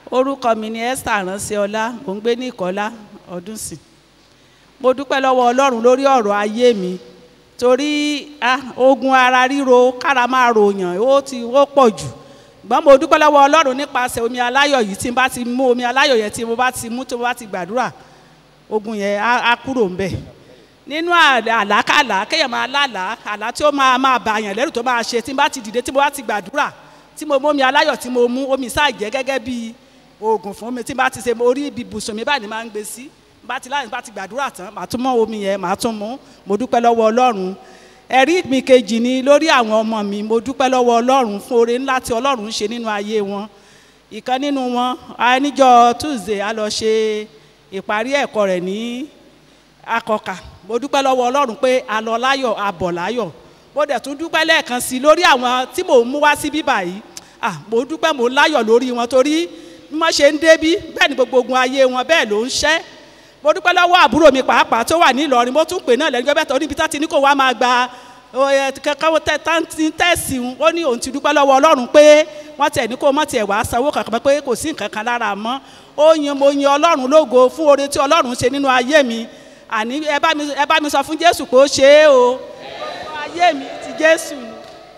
orúkọ mi ni esther ránṣẹ́ọlá mò ń gbé ní ìkọ́lá ọdún sí mo dúpẹ́ lọ́wọ́ ọlọ́run lórí ọ̀rọ̀ ayé mi torí ah, ogun ara ríro kára máa ròyàn ó ti ó pọ̀ jù gbọ́n mo dúpẹ́ lọ́wọ́ ọlọ́run nípasẹ̀ omi aláyọ̀ yìí tí n bá ti mú omi aláyọ̀ yẹn tí mo bá ti mú tí mo bá ti gbàdúrà ogun yẹn á á kúrò ńbẹ̀ nínú àlá- àlákàlà kéèyàn máa lálàá àlá tí ó máa máa bà yàn lẹ́rù tó máa ṣe tí n bá ti dìde tí mo bá ti gbàdúrà tí mo mú omi aláyọ̀ tí mo mú omi sáà jẹ́ gẹ́gẹ́ bí oògùn fún mi tí n bá ti ṣe mo rí ibi ibùsùn mi báyìí ni máa ń gbé sí bá ti láyìn bá ti gbàdúrà tán màá tún mọ omi yẹn màá tún mú mo dúpẹ́ lọ́wọ́ ọlọ́run ẹ̀rí mi kejì ni lórí àwọn ọmọ mi mo dúpẹ́ lọ́wọ́ ọlọ́run fún oore ńlá tí ọlọ́run ń ṣe nínú ayé wọn ìkan nínú wọn a níjọ́ tuesday a lọ ṣe ìparí ẹ̀kọ́ rẹ̀ ní akọkà mo dúpẹ́ lọ́wọ́ ọlọ́run pé a lọ láyọ̀ a bọ̀ láyọ̀ mo dẹ̀ tún dúpẹ́ lẹ́ẹ̀kan sí i lórí àwọn tí mò ń mú wá sí bíbà yìí ah mo dúpẹ́ mo láyọ̀ lórí wọn torí bí wọ́n ṣe ń débí bẹ́ẹ̀ ni gbogbo ogun ayé wọn bẹ́ẹ̀ ló ń ṣẹ́ mo dúpẹ́ lọ́wọ́ àbúrò mi pàápàá tó wà ní Ìlọrin mo tún pè náà lẹ́nu gbẹ́bẹ́ tó níbi tá ti ní kó wá máa gba kankan tẹ́sí ó ní òun ti dúpẹ́ lọ́wọ́ ọlọ́run pé wọ́n tẹ̀ ní kó mọ̀ tiẹ̀ wá sanwó kankan pé kò sí nǹkan kan lára mọ́ ó yin mo yin ọlọ́run lógo fún oore tí ọlọ́run ṣe nínú ayé mi àní ẹ bá mi ẹ bá mi sọ fún Jésù pé ó ṣe é o ayé mi ti Jésù ni.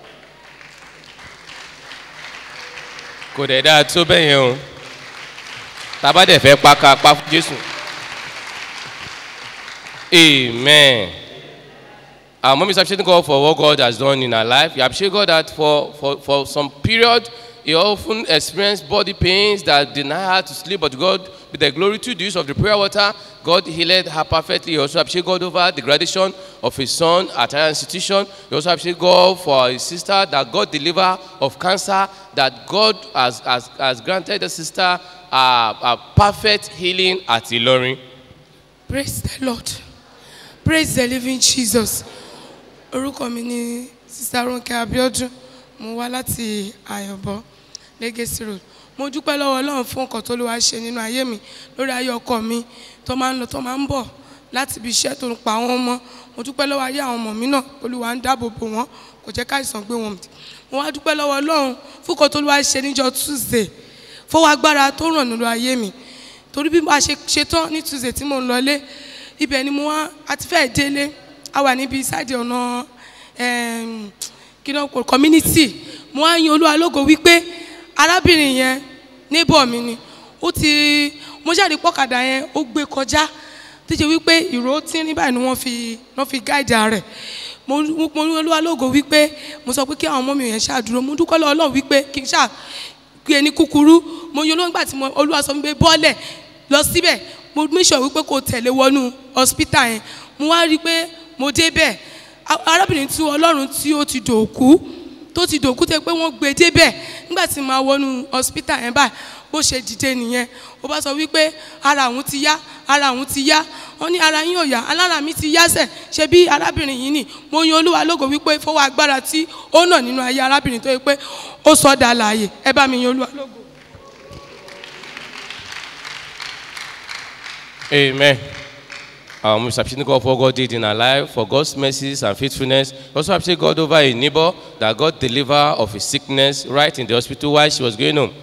kò dẹ̀ dáa tó bẹ́ẹ̀ yẹn o tábà dẹ̀ fẹ́ pa ká pa fún jésù amen our mom is appreciating God for what God has done in her life you appreciate God that for for for some period he often experienced body pains that deny her to sleep but God with the glory to the use of the prayer water God healed her perfectly he also appreciate God over the graduation of his son at her institution he also appreciate God for his sister that God deliver of cancer that God has has has granted the sister a a perfect healing at Ilorin. praise the lord praise the living jesus orúkọ mi ni sista ronke abiodun mo wá láti àyọ̀bọ legacy road mo dúpẹ́ lọ́wọ́ ọlọ́run fún nǹkan tó ló wá ṣe nínú ayé mi lórí ayé ọkọ mi tó máa ń lọ tó máa ń bọ̀ láti ibi iṣẹ́ tó ń pa wọ́n mọ́ mo dúpẹ́ lọ́wọ́ ayé àwọn ọmọ mi náà olúwa ń dáàbò bò wọ́n kò jẹ́ káìsàn gbé wọn mì mo wá dúpẹ́ lọ́wọ́ ọlọ́run fún nǹkan tó ló wá ṣe níjọ́ tuesday fọwọ́ agbára tó ràn nínú ayé mi torí bí a ṣe ṣetán ní tuesday tí mo ń lọlé ibẹ̀ ni mo wá àti fẹ́ẹ̀ délé a wà níbi sáàdì ọ̀nà em, kí ló ń pò community mo wá yin olúwa lógo wípé arábìnrin yẹn neighbor mi ni ó ti mo jáde pọ́kadà yẹn ó gbé kọjá tó ṣe wípé ìró tínrín báyìí ni wọ́n fi wọ́n fi gáìdì rẹ̀ mo mo ní olúwa lógo wípé mo sọ pé kí àwọn ọmọ mi yẹn ṣàdúró mo dúpẹ́ lọ́wọ́ Ọlọ́run wípé kí n ṣáà gbé ní kúkúrú mo yin olóńgbà tí mo olúwa sọ wípé bọ́ọ̀lẹ̀ lọ síbẹ̀ mo make sure wípé kò tẹ̀lé wọnú hospital yẹn mo wá rí i pé mo débẹ̀ a- arábìnrin tí ọlọ́run tí ó ti dòkú tó ti dòkú tẹ pé wọ́n gbé débẹ̀ nígbà tí màá wọnú hospital yẹn báyìí bó ṣe dìde nìyẹn ó bá sọ wípé ara òun ti yá ara òun ti yá wọ́n ní ara yín ò yá alára mi ti yá sẹ̀ ṣe bí arábìnrin yìí nì mo yin olúwa lógo wípé fọwọ́ agbára tí ó nà nínú ayé arábìnrin tó yẹ pé ó sọ dà láàyè ẹ bá mi yin olúwa lógo. Amen. Um, we appreciate God for what God did in our life, for God's mercies and faithfulness. We also appreciate God over a neighbor that God deliver of his sickness right in the hospital while she was going home.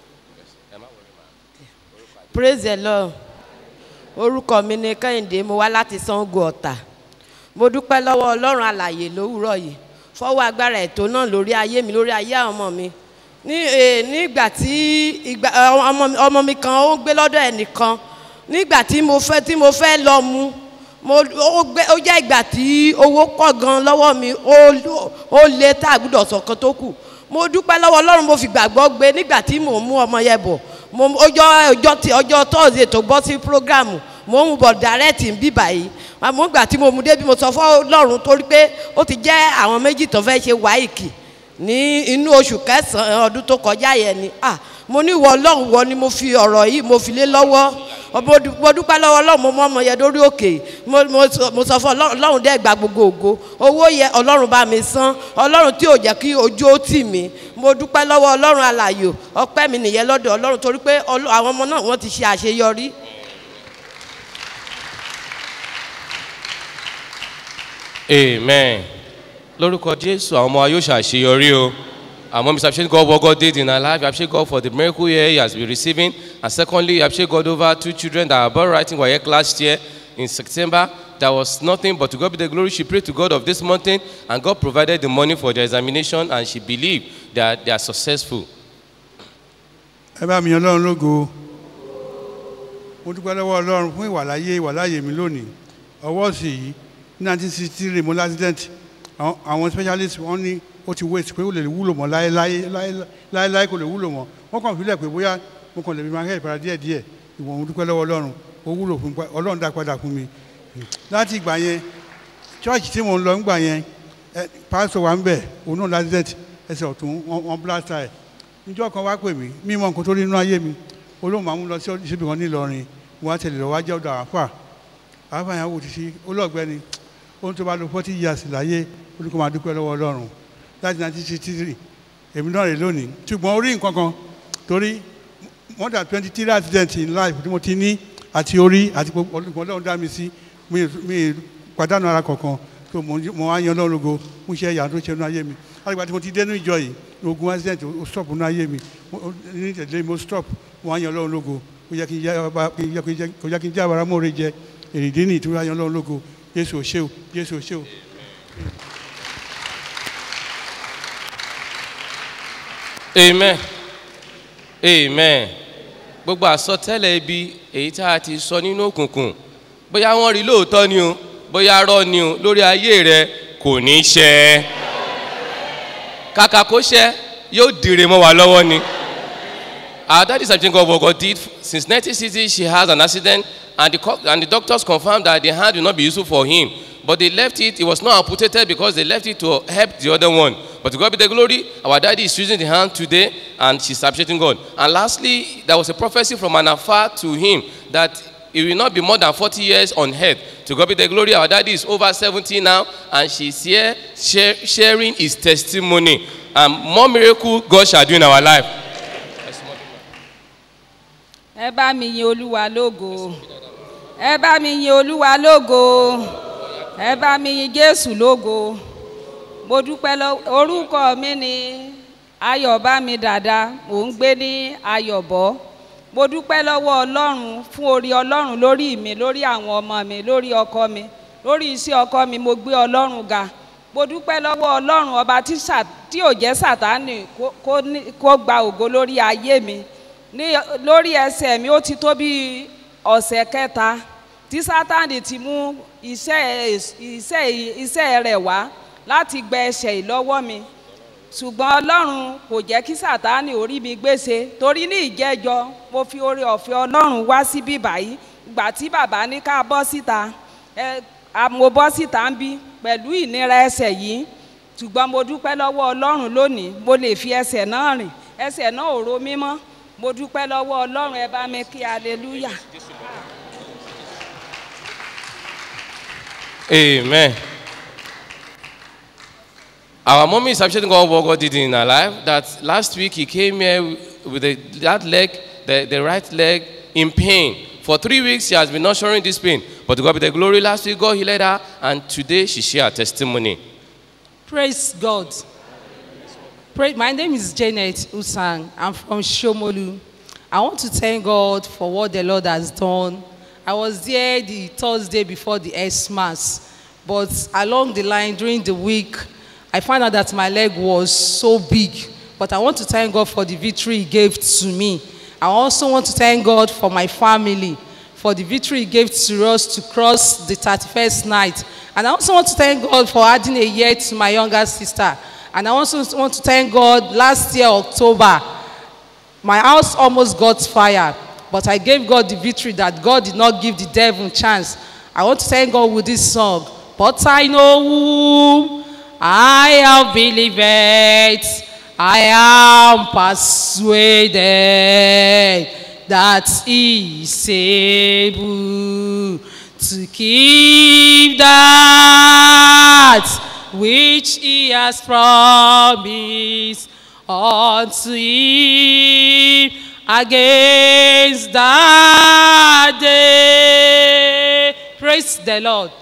praise the lord orúkọ mi ni kẹ́hìndé mo wá láti sango ọ̀tà mo dúpẹ́ lọ́wọ́ ọlọ́run àlàyé lówùúrọ̀ yìí fọwọ́ agbára ètò náà lórí ayé mi lórí ayé àwọn ọmọ mi ní eh, nígbà tí ìgbà ọmọ mi- ọmọ mi kan ó gbé lọ́dọ̀ ẹnìkan nígbà tí mo fẹ́ tí mo fẹ́ lọ mu mo ó gbé ó jẹ́ ìgbà tí owó pọ̀ gan lọ́wọ́ mi ó ó lé tá a gbúdọ̀ sọ̀kan tó kù mo dúpẹ́ lọ́wọ́ ọlọ́run mo fi gbàgbọ́ gbé nígbà tí mò ń mú ọmọ yẹn bọ̀ mo ọjọ́ ọjọ́ tí ọjọ́ tọ́sídẹ̀ẹ́ tó gbọ́ sí prógrámù mo ń mú bọ̀ dàrẹ́tì ń bí báyìí àmọ́ ìgbà tí mo mú débi mo sọ fún ọlọ́run torí pé ó ti jẹ́ àwọn méjì tó fẹ́ ṣe wáìkì ní inú oṣù kẹsàn-án ọdún tó kọjá yẹn ni ah mo ní ìwọ ọlọ́run wọ ni mo fi ọ̀rọ̀ yìí mo fi lé lọ́wọ́ mo dú- mo dúpẹ́ lọ́wọ́ ọlọ́run mo mọ ọmọ yẹn lórí òkè mo- mo sọ- mo sọ fún ọlọ́run ọlọ́run dẹ́ gba gbogbo ògo owó yẹ ọlọ́run bá mi san ọlọ́run tí ò jẹ́ kí ojú ó tì mí mo dúpẹ́ lọ́wọ́ ọlọ́run alàyò ọpẹ́ mi nìyẹn lọ́dọ̀ ọlọ́run torí pé ọlọ́- àwọn ọmọ náà wọ́n ti ṣe àṣeyọrí. Amen. Lórúkọ Jésù, àwọn ọmọ wa yóò ṣàṣeyọrí o. Our mom is appreciating God what God did in her life. We appreciate God for the miracle here he has been receiving. And secondly, we appreciate God over two children that are about writing WAEC last year in September. There was nothing but to God be the glory. She prayed to God of this mountain, and God provided the money for their examination, and she believed that they are successful. ẹ bá mi yan ọlọ́run lógo mo dúpẹ́ lọ́wọ́ ọlọ́run fún ìwàláyé ìwàláyé mi lónìí ọwọ́ sì yìí ní nineteen sixty three mo l'accident àwọn àwọn specialist wọ́n ní ó ti wait pé ó lè wúlò mọ́ láéláé láéláé láéláé kò lè wúlò mọ́ wọ́n kàn fílẹ̀ pé bóyá mo kàn lè fi máa hẹ́ ìpara díẹ̀ díẹ̀ ìwọ̀n mo dúpẹ́ lọ́wọ́ ọlọ́run ó wúlò fún pa- ọlọ́run dá padà fún mi láti ìgbà yẹn church tí mo ń lọ ńgbà yẹn ẹ pásítọ̀ wa ń bẹ̀ òun náà l'accident ẹsẹ̀ ọ̀tún wọ́n wọ́n blast ẹ̀ níjọ́ kan wá pè mí mímọ nǹkan tó rí inú ayé mi olóhùn máa ń lọ sí síbi kan nílọrin wọn á tẹ̀lé lọ wá jẹ́ ọ̀dọ̀ àáfà àáfà yẹn wò títí olóògbẹ́ni ohun tó bá lo forty years láyé olùkọ́ máa dúpẹ́ lọ́wọ́ ọlọ́run láti nineteen sixty three èmi náà rè lónìí ṣùgbọ́n orí nǹkan kan torí more than twenty three accidents in life tí mo ti ní àti orí àti gbogbo olùkọ́ ọlọ́run dá mi sí mi mi pàdánù ara kankan tó mo mo wá yan ọlọ́run lógo mo ṣe ẹ̀yà tó ṣe inú ayé mi àgbà tí mo ti dénú ìjọ yìí ogun accident ó stop inú ayé mi Mo- ó- ní ìtẹ̀lé mo stop mo wá yan ọlọ́run lógo kó yẹ kí n jẹ́ ọba kí n yẹ kí n jẹ́ kó yẹ kí n jẹ́ àbára mọ́re jẹ èrèdí ní ìtura yan ọlọ́run lógo jésù ò ṣe o jésù ò ṣe o. amen amen gbogbo àsọtẹ́lẹ̀ ibi èyí tá a ti sọ nínú òkùnkùn bóyá wọ́n rí lóòótọ́ ni o bóyá rọ́ ni o lórí ayé rẹ kò ní í ṣẹ kàkà kó ṣẹ yóò dìre mọ́ wa lọ́wọ́ ni our daddy is abidjan what God did since 1960 she has an accident and the, co- and the doctors confirmed that the hand will not be useful for him but they left it it was not amputated because they left it to help the other one but to God be the glory our daddy is using the hand today and she's appreciating God and lastly there was a prophecy from an afar to him that it will not be more than 40 years on earth to God be the glory our daddy is over 70 now and she's here share, sharing his testimony and more miracle God shall do in our life ẹ bá mi yin olúwa lógo ẹ bá mi yin olúwa lógo ẹ bá mi yin jésù lógo mo dúpẹ́ lọ orúkọ mi ni ayọ̀bámi dàda mò ń gbé ní ayọ̀bọ mo dúpẹ́ lọ́wọ́ ọlọ́run fún orí ọlọ́run lórí mi lórí àwọn ọmọ mi lórí ọkọ mi lórí iṣẹ́ ọkọ mi mo gbé ọlọ́run ga mo dúpẹ́ lọ́wọ́ ọlọ́run ọba tí sà- tí ò jẹ́ sàtánì kó- kó ní- kó gba ògo lórí ayé mi ní lórí ẹsẹ̀ mi ó ti tó bí ọ̀sẹ̀ kẹta tí sátani ti mú iṣẹ́ iṣẹ́ iṣẹ́ rẹ̀ wá láti gbẹ ẹsẹ̀ yìí lọ́wọ́ mi ṣùgbọ́n ọlọ́run kò jẹ́ kí sátani orí mi gbèsè torí ní ìjẹ́jọ́ mo fi oore ọ̀fẹ́ ọlọ́run wá síbí báyìí ìgbà tí bàbá ní ká bọ́ síta ẹ a- mo bọ́ síta ń bí pẹ̀lú ìnira ẹsẹ̀ yìí ṣùgbọ́n mo dúpẹ́ lọ́wọ́ ọlọ́run lónìí mo lè fi ẹsẹ̀ náà rìn ẹsẹ̀ náà ò ro mí mọ́ mo dúpẹ́ lọ́wọ́ ọlọ́run ẹ bá mi kí hallelujah. Amen. Our mommy is appreciating God what God did in her life. That last week he came here with the, that leg, the, the right leg, in pain. For three weeks she has been nurturing this pain. But to God be the glory. Last week God healed her, and today she shared her testimony. Praise God. Pray, my name is Janet Usang. I'm from Shomolu. I want to thank God for what the Lord has done. I was there the Thursday before the S Mass, but along the line during the week, I found out that my leg was so big. But I want to thank God for the victory He gave to me. I also want to thank God for my family, for the victory He gave to us to cross the 31st night. And I also want to thank God for adding a year to my younger sister. And I also want to thank God last year, October, my house almost got fire, but I gave God the victory that God did not give the devil a chance. I want to thank God with this song. But I know whom I have believed, I am persuaded that He is able to keep that which He has promised unto him against that day. Praise the Lord.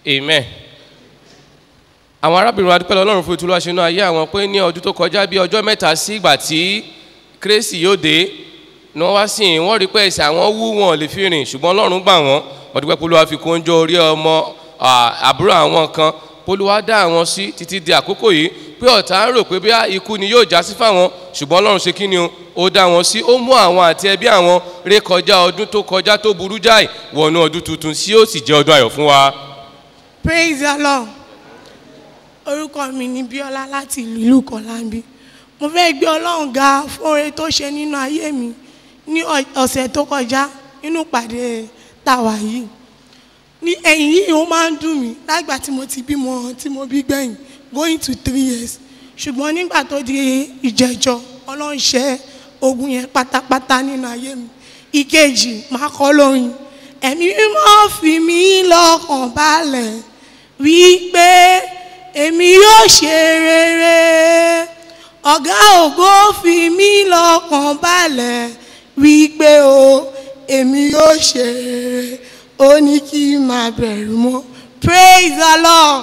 amen àwọn arábìnrin adúpẹ́ lọ́rùn fún ìtúlọ́ àṣẹ náà ayé àwọn pé ní ọdún tó kọjá bí ọjọ́ mẹ́ta sí ìgbà tí kérésì yóò dé ni wọ́n wá sí i wọ́n rí pé ẹsẹ̀ àwọn wú wọn ò lè fi rìn ṣùgbọ́n ọlọ́run gbà wọ́n wọ́n dúpẹ́ polówó fi kó oúnjẹ orí ọmọ à, àbúrò àwọn kan polówó dá àwọn sí títí di àkókò yìí pé ọ̀tá ń rò pé bí ikú ni yóò já sí fáwọn ṣùgbọ́n ọlọ́run ṣe kí ni o ó dá wọn sí ó mú àwọn àti ẹbí àwọn ré kọjá ọdún tó kọjá tó burú jáì wọnú ọdún tuntun sí ó sì jẹ́ ọdún ayọ̀ fún wa. praise the lord orúkọ mi ni bíọ́lá láti ìlú ìlú kọ̀láńbí mo fẹ́ gbé ọlọ́run ga fún oore tó ṣe nínú ayé mi ní ọ- ọ̀sẹ̀ tó kọjá nínú ìpàdé tàwa yìí ní ẹ̀yìn yìí ó máa ń dùn mí lágbà tí mo ti bímọ tí mo bí gbẹ̀yìn going to three years ṣùgbọ́n nígbà tó di ìjẹ́jọ́ ọlọ́run ṣẹ́ ogun yẹn pátápátá nínú ayé mi ìkejì máa kọ́ lóyún ẹ̀mí mímọ́ fi mí lọ́kàn balẹ̀ wípé èmi yóò ṣe rere ọ̀gá ògo fi mí lọ́kàn balẹ̀ wípé o èmi yóò ṣe rere ó ní kí n máa bẹ̀rù mọ́ praise the lord.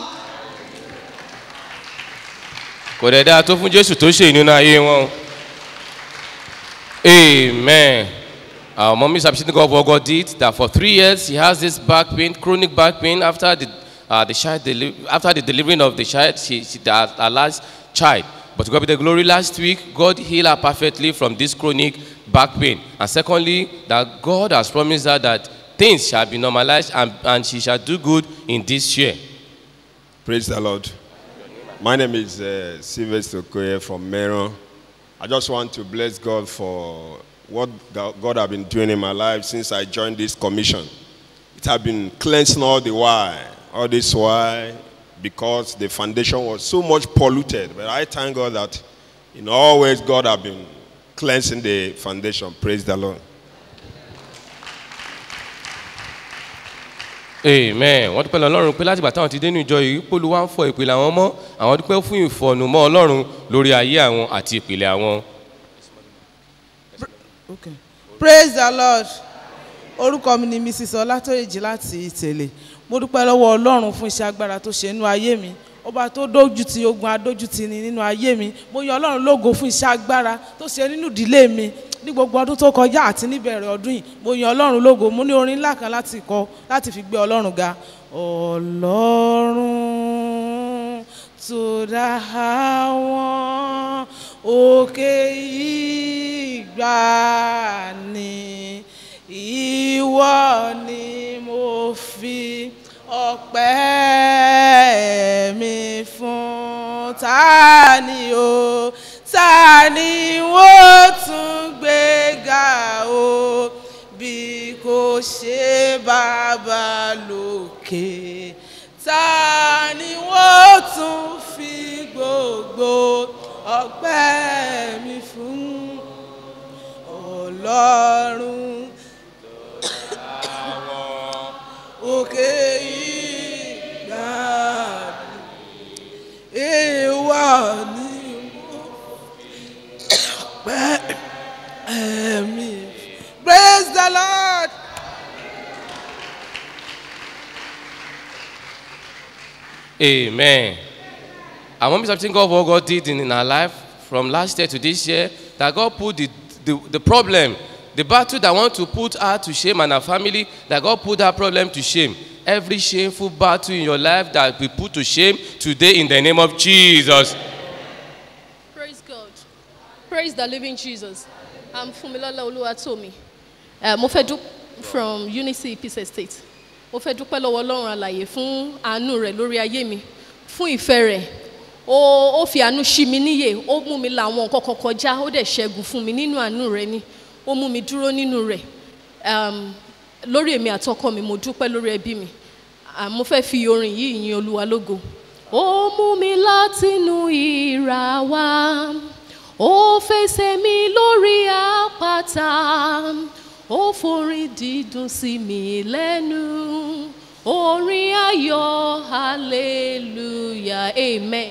kò dẹ̀ dáa tó fún jésù tó ṣe nínú ayé wọn o. amen our mom is appreciating God for what God did that for three years he has this back pain chronic back pain after the uh, the child deli after the delivering of the child she, she the, her last child but to God be the glory last week God healed her perfectly from this chronic back pain and secondly that God has promised her that things shall be normalized and, and she shall do good in this year Praise the Lord. My name is uh, Sylvester Okoye from Meron. I just want to bless God for what Go- God has been doing in my life since I joined this commission. It has been cleansing all the while, all this while, because the foundation was so much polluted. But I thank God that in all ways God has been cleansing the foundation. Praise the Lord. amen wọ́n dúpẹ́ lọ ọlọ́run pé láti ìgbà táwọn ti dé ní ìjọ yìí pólú wá ń fọ ìpìlẹ̀ àwọn mọ́ àwọn dúpẹ́ fún ìfọ̀nùmọ́ ọlọ́run lórí ayé àwọn àti ìpìlẹ̀ àwọn. Okay. praise the lord orúkọ mi ni mrs ọlátòyèjì láti ìtẹ̀lẹ̀ mo dúpẹ́ lọ́wọ́ ọlọ́run fún iṣẹ́ agbára tó ṣe nínú ayé mi ọba tó dójú ti ogun adójú ti ni nínú ayé mi mo yan ọlọ́run lógo fún iṣẹ́ agbára tó ṣe nínú ìdílé mi ní gbogbo ọdún tó kọjá àti níbẹ̀rẹ̀ ọdún yìí mo yan ọlọ́run lógo mo ní orin ńlá kan láti kọ láti fi gbé ọlọ́run ga ọlọ́run tó dá àwọn òkè ìgbà ni ìwọ ni mo fi ọpẹ́ mi fún ta ni o ta ni wọ́n tún gbé ga o bí kò ṣe bàbá lókè ta ni wọ́n tún fi gbogbo ọpẹ́ mi fún ọlọ́run òkè ìgbà ìwà ni mo pẹ́ ẹ̀mí. praise the lord. Amen. Our mom is appreciating God for what God did in, in her life from last year to this year. That God put the, the, the problem, the battle that want to put her to shame and her family, that God put that problem to shame. Every shameful battle in your life that we put to shame today in the name of Jesus. Praise God. Praise the living Jesus. I'm Fumilola Oluwatomi. Uh, mo fẹ́ dúpẹ́ from Unity Peace Estate. Mo fẹ́ dúpẹ́ lọ́wọ́ Ọlọ́run àlàyé fún àánú rẹ̀ lórí ayé mi, fún ìfẹ́ rẹ̀. Ó ó fi àánú ṣí mi níyè, ó mú mi la àwọn nǹkan kan kọjá, ó dẹ̀ ṣẹ́gun fún mi nínú àánú rẹ̀ ni. Ó mú mi dúró nínú rẹ̀. Um, lórí èmi àtọkọ mi, mo dúpẹ́ lórí ẹbí mi. Ah, mo fẹ́ fi orin yìí yin Olúwa lógo. Ó mú mi látinú ìrà wá ó fẹsẹ̀ mi lórí àpáta ó forin dídùn sí mi lẹ́nu orin ayọ̀ hallelujah amen.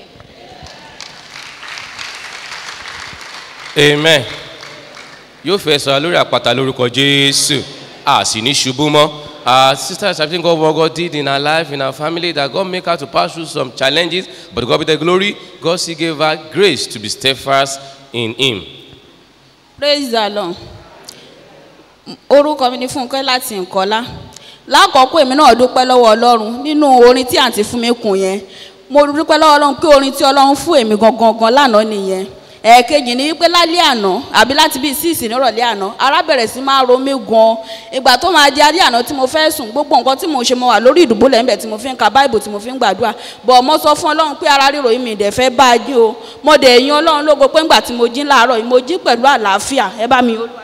Amen. Yóò fẹ́ sọ lórí àpáta lórúkọ Jésù. A sì ní ṣubú mọ́. Our sister is appreciating God what God did in her life, in her family, that God make her to pass through some challenges, but God be the glory. God still gave her grace to be steadfast in Him. praise the lord orúkọ mi ni fúnkẹ́ láti nkọ́lá lákọ̀ọ́kọ́ èmi náà dúpẹ́ lọ́wọ́ ọlọ́run nínú orin tí àǹtí fún mi kùn yẹn mo dúpẹ́ lọ́wọ́ ọlọ́run pé orin tí ọlọ́run fún èmi gangan gan lánàá nìyẹn ẹ̀ẹ̀kejì ni wípé lálẹ́ àná àbí láti bíi síìsì nírọ̀lẹ́ àná ara bẹ̀rẹ̀ sí máa ro mí gan ìgbà tó máa di alẹ́ àná tí mo fẹ́ sùn gbogbo nǹkan tí mo ṣe mo wà lórí ìdùbúlẹ̀ ńbẹ̀ tí mo fi ń ka báìbù tí mo fi ń gbàdúrà bọ̀ mo sọ fún ọlọ́run pé ara ríro yìí mi dẹ̀ fẹ́ bá a jí o mo dẹ̀ yan ọlọ́run lógo pé ńgbà tí mo jí láàárọ̀ yìí mo jí pẹ̀lú àlàáfíà ẹ bá mi olúwa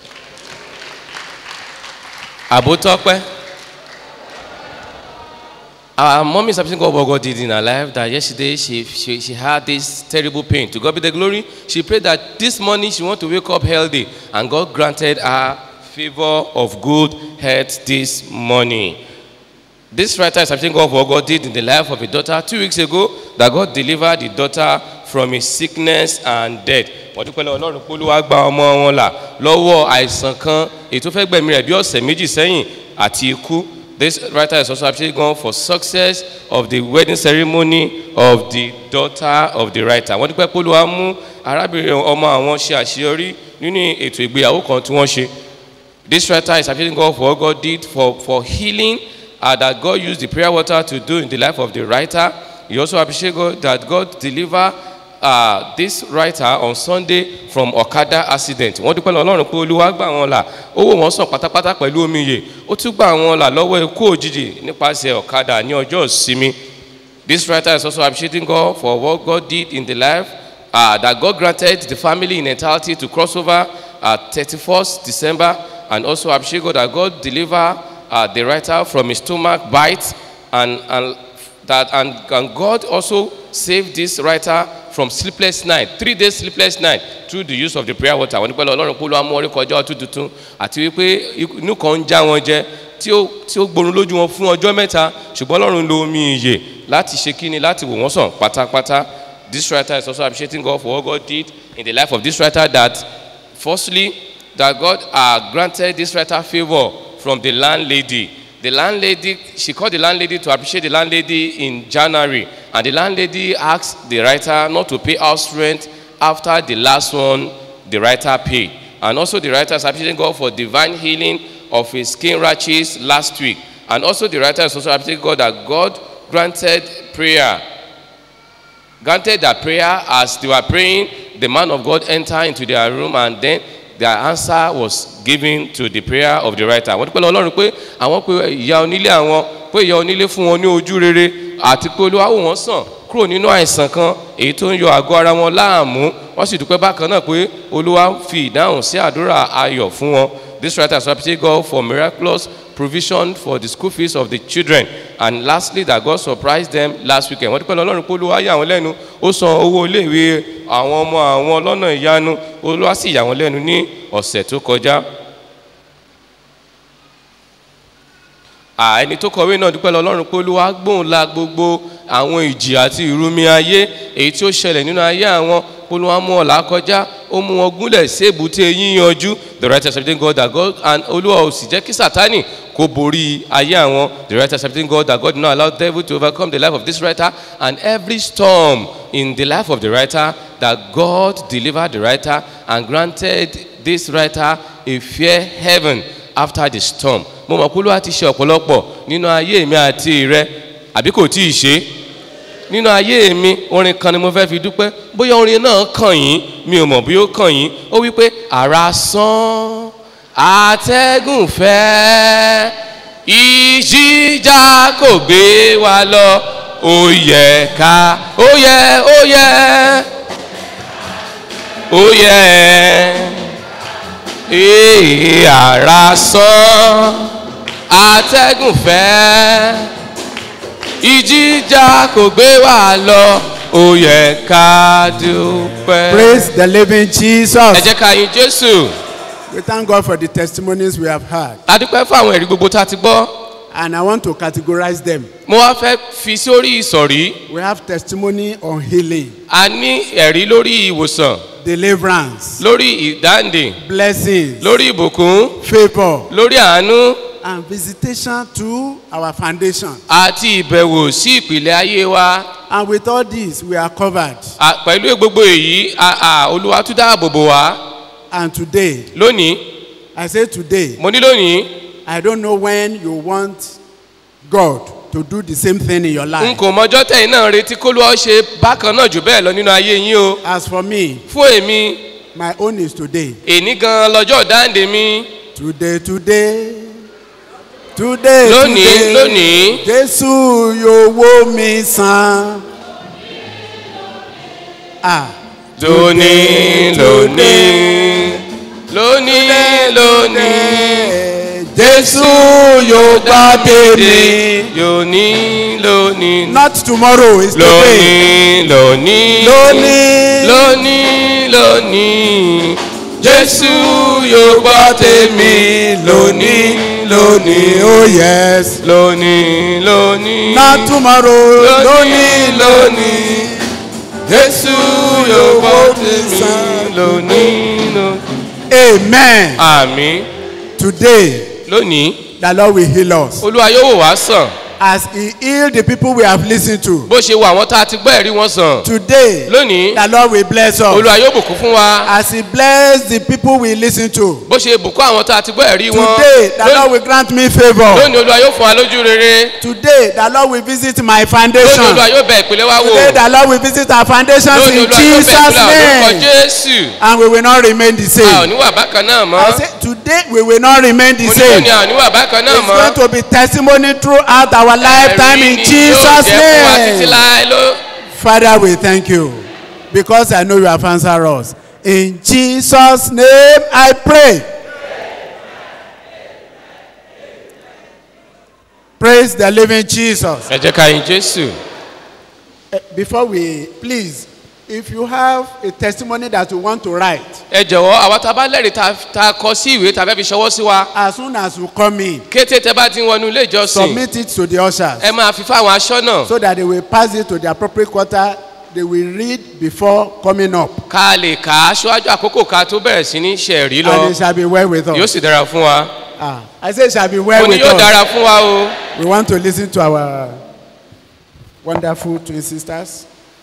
Abotope. Our mom is appreciating God what God did in her life. That yesterday she, she, she had this terrible pain. To God be the glory. She prayed that this morning she want to wake up healthy. And God granted her favor of good health this morning. This writer is appreciating God for what God did in the life of a daughter two weeks ago. That God delivered the daughter from a sickness and death. wọ́n dúpẹ́ lọ́wọ́ ọlọ́run pé olúwa gba ọmọ wọn là lọ́wọ́ àìsàn kan èyí tó fẹ́ gbẹ̀mí rẹ̀ bí ọ̀sẹ̀ méjì sẹ́yìn àti ikú. This writer is also appreciating God for success of the wedding ceremony of the daughter of the writer. Wọ́n dúpẹ́ pé olúwa mú arábìnrin ọmọ àwọn ṣe àṣeyọrí nínú ètò ìgbéyàwó kan tí wọ́n ṣe. This writer is appreciating God for what God did for, for healing uh, that God used the prayer water to do in the life of the writer. He also appreciates God that God deliver uh, this writer on Sunday from Okada accident. Wọ́n dúpẹ́ lọ Ọlọ́run pé Olúwa gbà wọ́n là owó wọn sàn pátápátá pẹ̀lú omi yè ó tún gbà wọ́n là lọ́wọ́ ikú òjijì nípasẹ̀ ọ̀kadà ní ọjọ́ ìsinmi. This writer is also appreciating God for what God did in the life uh, that God granted the family in entirety to cross over at 31st December and also appreciate God that God deliver uh, the writer from his stomach bite and, and that and, and God also saved this writer from sleepless night three days sleepless night through the use of the prayer water wọn ní pẹ́lú ọlọ́run polo amúorí kọjá ọtún tuntun àti wípé inú kan ń já wọn jẹ tí ó tí ó gborun lójú wọn fún ọjọ́ mẹ́ta ṣùgbọ́n ọlọ́run lo omi ìyè láti ṣe kíni láti wò wọ́n sàn pátápátá this writer is also appreciating God for what God did in the life of this writer that firstly that God uh, granted this writer favour from the landlady the landlady she called the landlady to appreciate the landlady in january and the landlady asked the writer not to pay house rent after the last one the writer paid and also the writer is appreciating god for divine healing of his skin rashes last week and also the writer is also appreciating god that god granted prayer granted that prayer as they were praying the man of god entered into their room and then their answer was given to the prayer of the writer wọ́n dúpẹ́ lọ ọlọ́run pé àwọn pé ìyá onílé àwọn pé ìyá onílé fún wọn ní ojú rere àti pé olúwa wò wọ́n sàn kúrò nínú àìsàn kan èyí tó ń yọ àgọ́ ara wọn láàmú wọ́n sì dúpẹ́ bákan náà pé olúwa fi ìdáhùn sí àdúrà ayọ̀ fún wọn this writer so appreciate God for miraculous provision for the school fees of the children and lastly that God surprised them last weekend wọ́n dúpẹ́ lọ ọlọ́run pé olúwa yà wọ́n lẹ́nu ó san owó iléèwé àwọn ọmọ àwọn lọ́nà ìyanu olúwa sì yà wọ́n lẹ́nu ní ọ̀sẹ̀ tó kọjá. ẹni tó kọ̀wé náà dúpẹ́ lọ ọlọ́run pé olúwa gbóhùn la gbogbo àwọn ìjì àti ìrumi ayé èyí tí ó ṣẹlẹ̀ nínú ayé àwọn olúwa mú ọ̀la kọjá ó mú wọn gúnlẹ̀ sí èbúté yíyanjú the right accepting God that God and olúwa ò sì jẹ́ kí sátani kó borí ayé àwọn the right accepting God that God did not allow devil to overcome the life of this writer and every storm in the life of the writer that God delivered the writer and granted this writer a fair heaven after the storm mo mọ̀ pé olúwa ti ṣe ọ̀pọ̀lọpọ̀ nínú ayé mi àti rẹ àbí kò tí ì ṣe nínú ayé mi orin kan ni mo fẹ́ fi dúpẹ́ bóyá orin náà kàn yín mi ò mọ̀ bí ó kàn yín ó wí pé ara sán àtẹ́gùn fẹ́ ìjìjà kò gbé wa lọ ó yẹ ká ó yẹ ó yẹ ó yẹ ee ara sán àtẹ́gùn fẹ́ ìjìjà kò gbé wa lọ ó yẹ ká dúpẹ́. Praise the living Jesus. ẹ jẹ́ ká yin jésù. We thank God for the testimonies we have heard. a dúpẹ́ fún àwọn ẹ̀rí gbogbo tá a ti gbọ́. And I want to categorize them. mo wá fẹ́ fi sórí ìsọ̀rí. We have testimony on healing, a ní ẹ̀rí lórí ìwòsàn deliverance, lórí ìdáǹdè blessings, lórí ìbùkún favor, lórí àánú and visitation to our foundation. àti ìbẹ̀wò sí ìpìlẹ̀ ayé wa And with all this, we are covered. À, pẹ̀lú gbogbo èyí à- à, olúwa tún dáàbò bò wá And today, lónìí I say today, mo ní lónìí I don't know when you want God to do the same thing in your n life. kò mọjọ́ tẹ̀yìn náà retí kólúwa ó ṣe bákan náà jù bẹ́ẹ̀ lọ nínú ayé yín o As for me, fún èmi my own is today. èní gan lọ́jọ́ dáǹdè mi Today, today. Today, Lónìí, today. lónìí. Jésù yóò wó mi sàn. Ah. lónìí lónìí lónìí lónìí Jésù yóò gbá tèmi. lónìí lónìí Not tomorrow, it's today. lónìí lónìí Lónìí. lónìí lónìí jésù yóò gbọ́ tèmi lónìí lónìí Oh yes. lónìí lónìí Not tomorrow, lónìí lónìí. lónìí jésù yóò gbọ́ tèmi lónìí lónìí. Amen. àmì Today, lónìí the Lord will heal us. olúwa yóò wò wá sàn As He healed the people we have listened to. bó ṣe wo àwọn tá a ti gbọ́ ẹ̀rí wọn sàn Today, lónìí the Lord will bless us. olúwa yóò bùkún fún wa As He blessed the people we listen to. bó ṣe bùkún àwọn tá a ti gbọ́ ẹ̀rí wọn Today, the Lord lónìí will grant me favor. lónìí olúwa yóò fún wa lójú rere Today, the Lord will visit my lónìí foundation. olúwa yóò bẹ ìpìlẹ̀ wa wò Today, the Lord will visit our foundations lónìí in olúwa yóò bẹ Jesus' ìpìlẹ̀ àwọn orúkọ name. jésù And we will not remain the a ò same. ní wà bákan náà I mọ́ say, today, we will not remain the mo ní same. lónìí a ò ní wà bákan náà It's going mọ́ to be testimony throughout our lifetime Ẹ̀rí in ni yóò Jesus' jẹ́ fún wa títí name. láé ló. Father, we thank you because I know you have answered us. In Jesus' name, I pray. Praise the living Jesus. ẹ jẹ́ ká yin jésù Eh, Before we, please, if you have a testimony that you want to write, ẹ jọ̀wọ́ àwa tá a bá lẹ́rìí tá a kọ sí ìwé tá a fẹ́ fi ṣọwọ́ sí wa as soon as you come in, kété tẹ bá ti ń wọnú ilé ìjọsìn submit it to the ushers ẹ máa fi fáwọn aṣọ́nà so that they will pass it to the appropriate quarter. They will read before coming up, ká lè kà á ṣíwájú àkókò ká tó bẹ̀rẹ̀ sí ní ṣẹ̀rí and lọ it shall be well with yóò us. sì dára fún wa Ah, I say it shall be well mo ní with yóò us. dára fún wa o We want to listen to our wonderful twin sisters.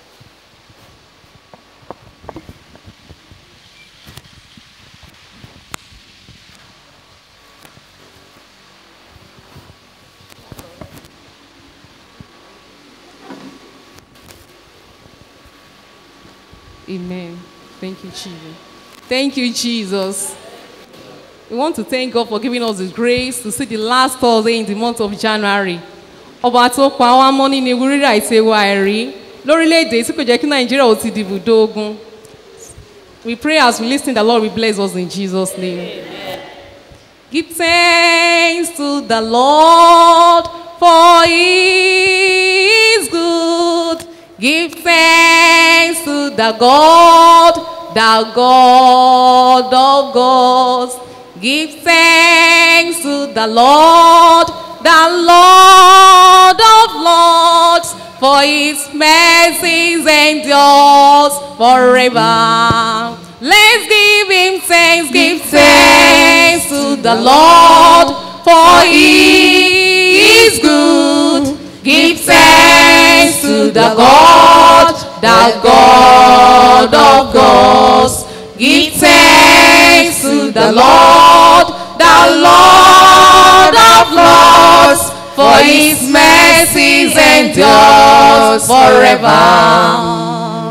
Amen. Thank you, Jesus. Thank you, Jesus. We want to thank God for giving us the grace to see the last Thursday in the month of January. Ọba tó pa wá mọ́ nínú ewu rírà àti ewu àìrí lórílẹ̀‐èdè tí kò jẹ́ kí Nàìjíríà ò ti dìbò dógún. We pray as we listen, the Lord will bless us in Jesus' name. Give thanks to the Lord for he is good. Give thanks to the God, the God of gods. Give thanks to the Lord, the Lord of lords, for his mercies endures forever. Let's give him thanks, give thanks to the Lord, for he is good. Give thanks to the God, the God of gods. Give thanks to the Lord, the Lord of lords, for his mercies endures forever.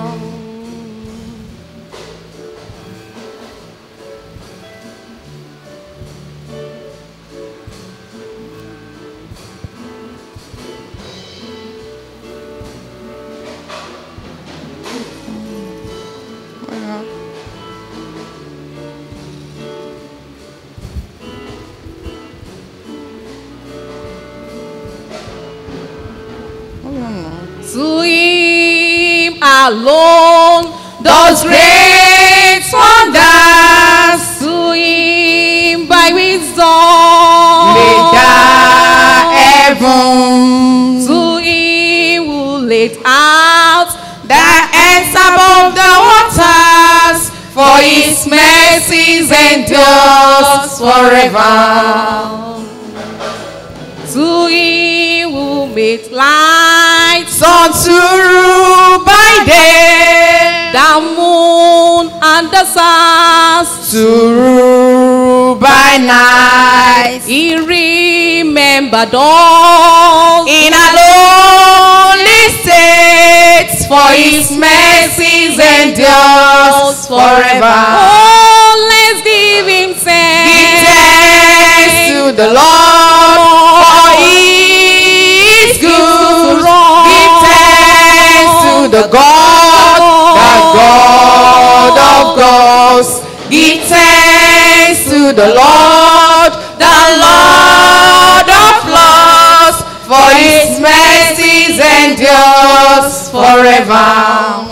To him alone does great wonders. To him by wisdom laid the heavens. To him who laid out the ends above the waters. For his mercies endures forever. great light. Sun to rule by day. The moon and the stars. To rule by night. He remembered all. In a lonely state, for his mercies endures forever. Oh, let's give him thanks. Give thanks to the Lord, for he is good. Give thanks to the God, the God of gods. Give thanks to the Lord, the Lord of lords, for his mercies endures forever.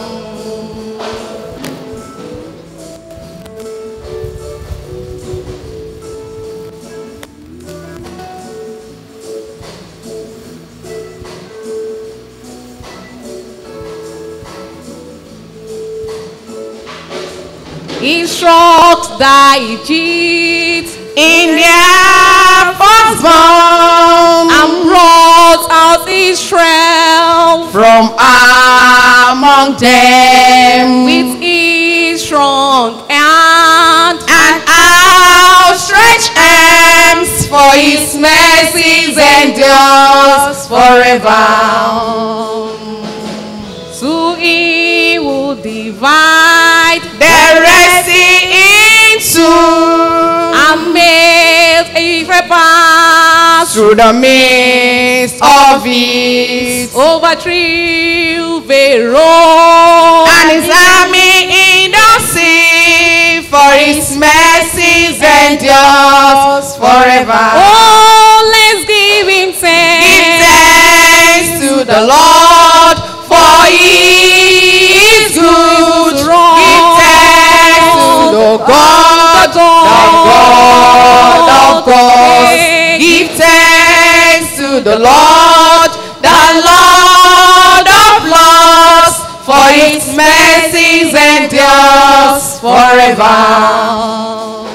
He struck the Egypt in their firstborn and brought out Israel from among them with his strong hand and outstretched arms for his mercies endures forever. To he will divide the Red Sea into and made a pass through the midst of it. Overthrew Pharaoh and his army in the sea, for his mercies endures forever. Oh, let's give him thanks. Give thanks to the Lord, for he is good. Give thanks to the God, the God of gods. Give thanks to the Lord, the Lord of lords, for his mercies endures forever.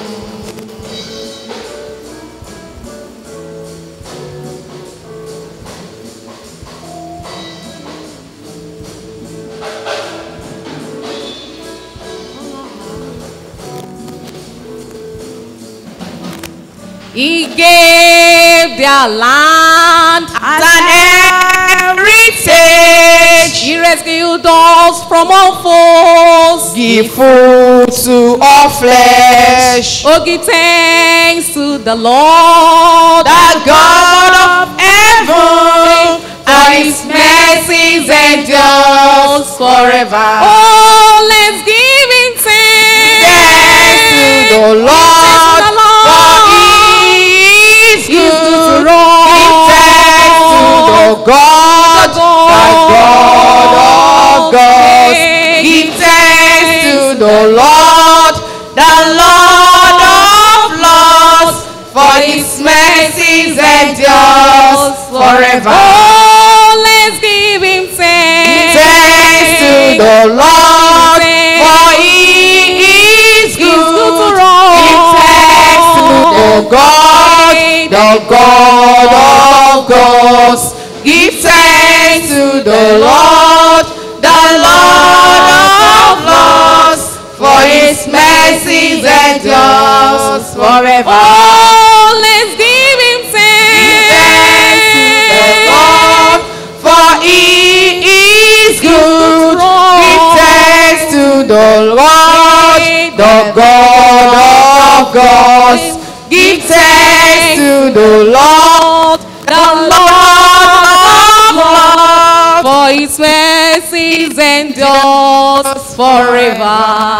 He gave their land as an heritage. He rescued us from all foes. Give food to all flesh. Oh, give thanks to the Lord, the God of heaven, for his mercies endures forever. Oh, let's give him thanks. Thanks to the Lord, for he is good. Give thanks to the God, the God of gods. Give thanks to the Lord, the Lord of lords, for his mercies endures forever. Oh, let's give him thanks. Thanks to the Lord, for he is good. Give thanks to the God, the God of gods. Give thanks to the Lord, the Lord of lords, for his mercies endures forever. Oh, let's give him thanks. the Lord, for he is good. Give thanks to the Lord, the God of gods. Give thanks to the Lord, the Lord of lords. For his mercies endures forever.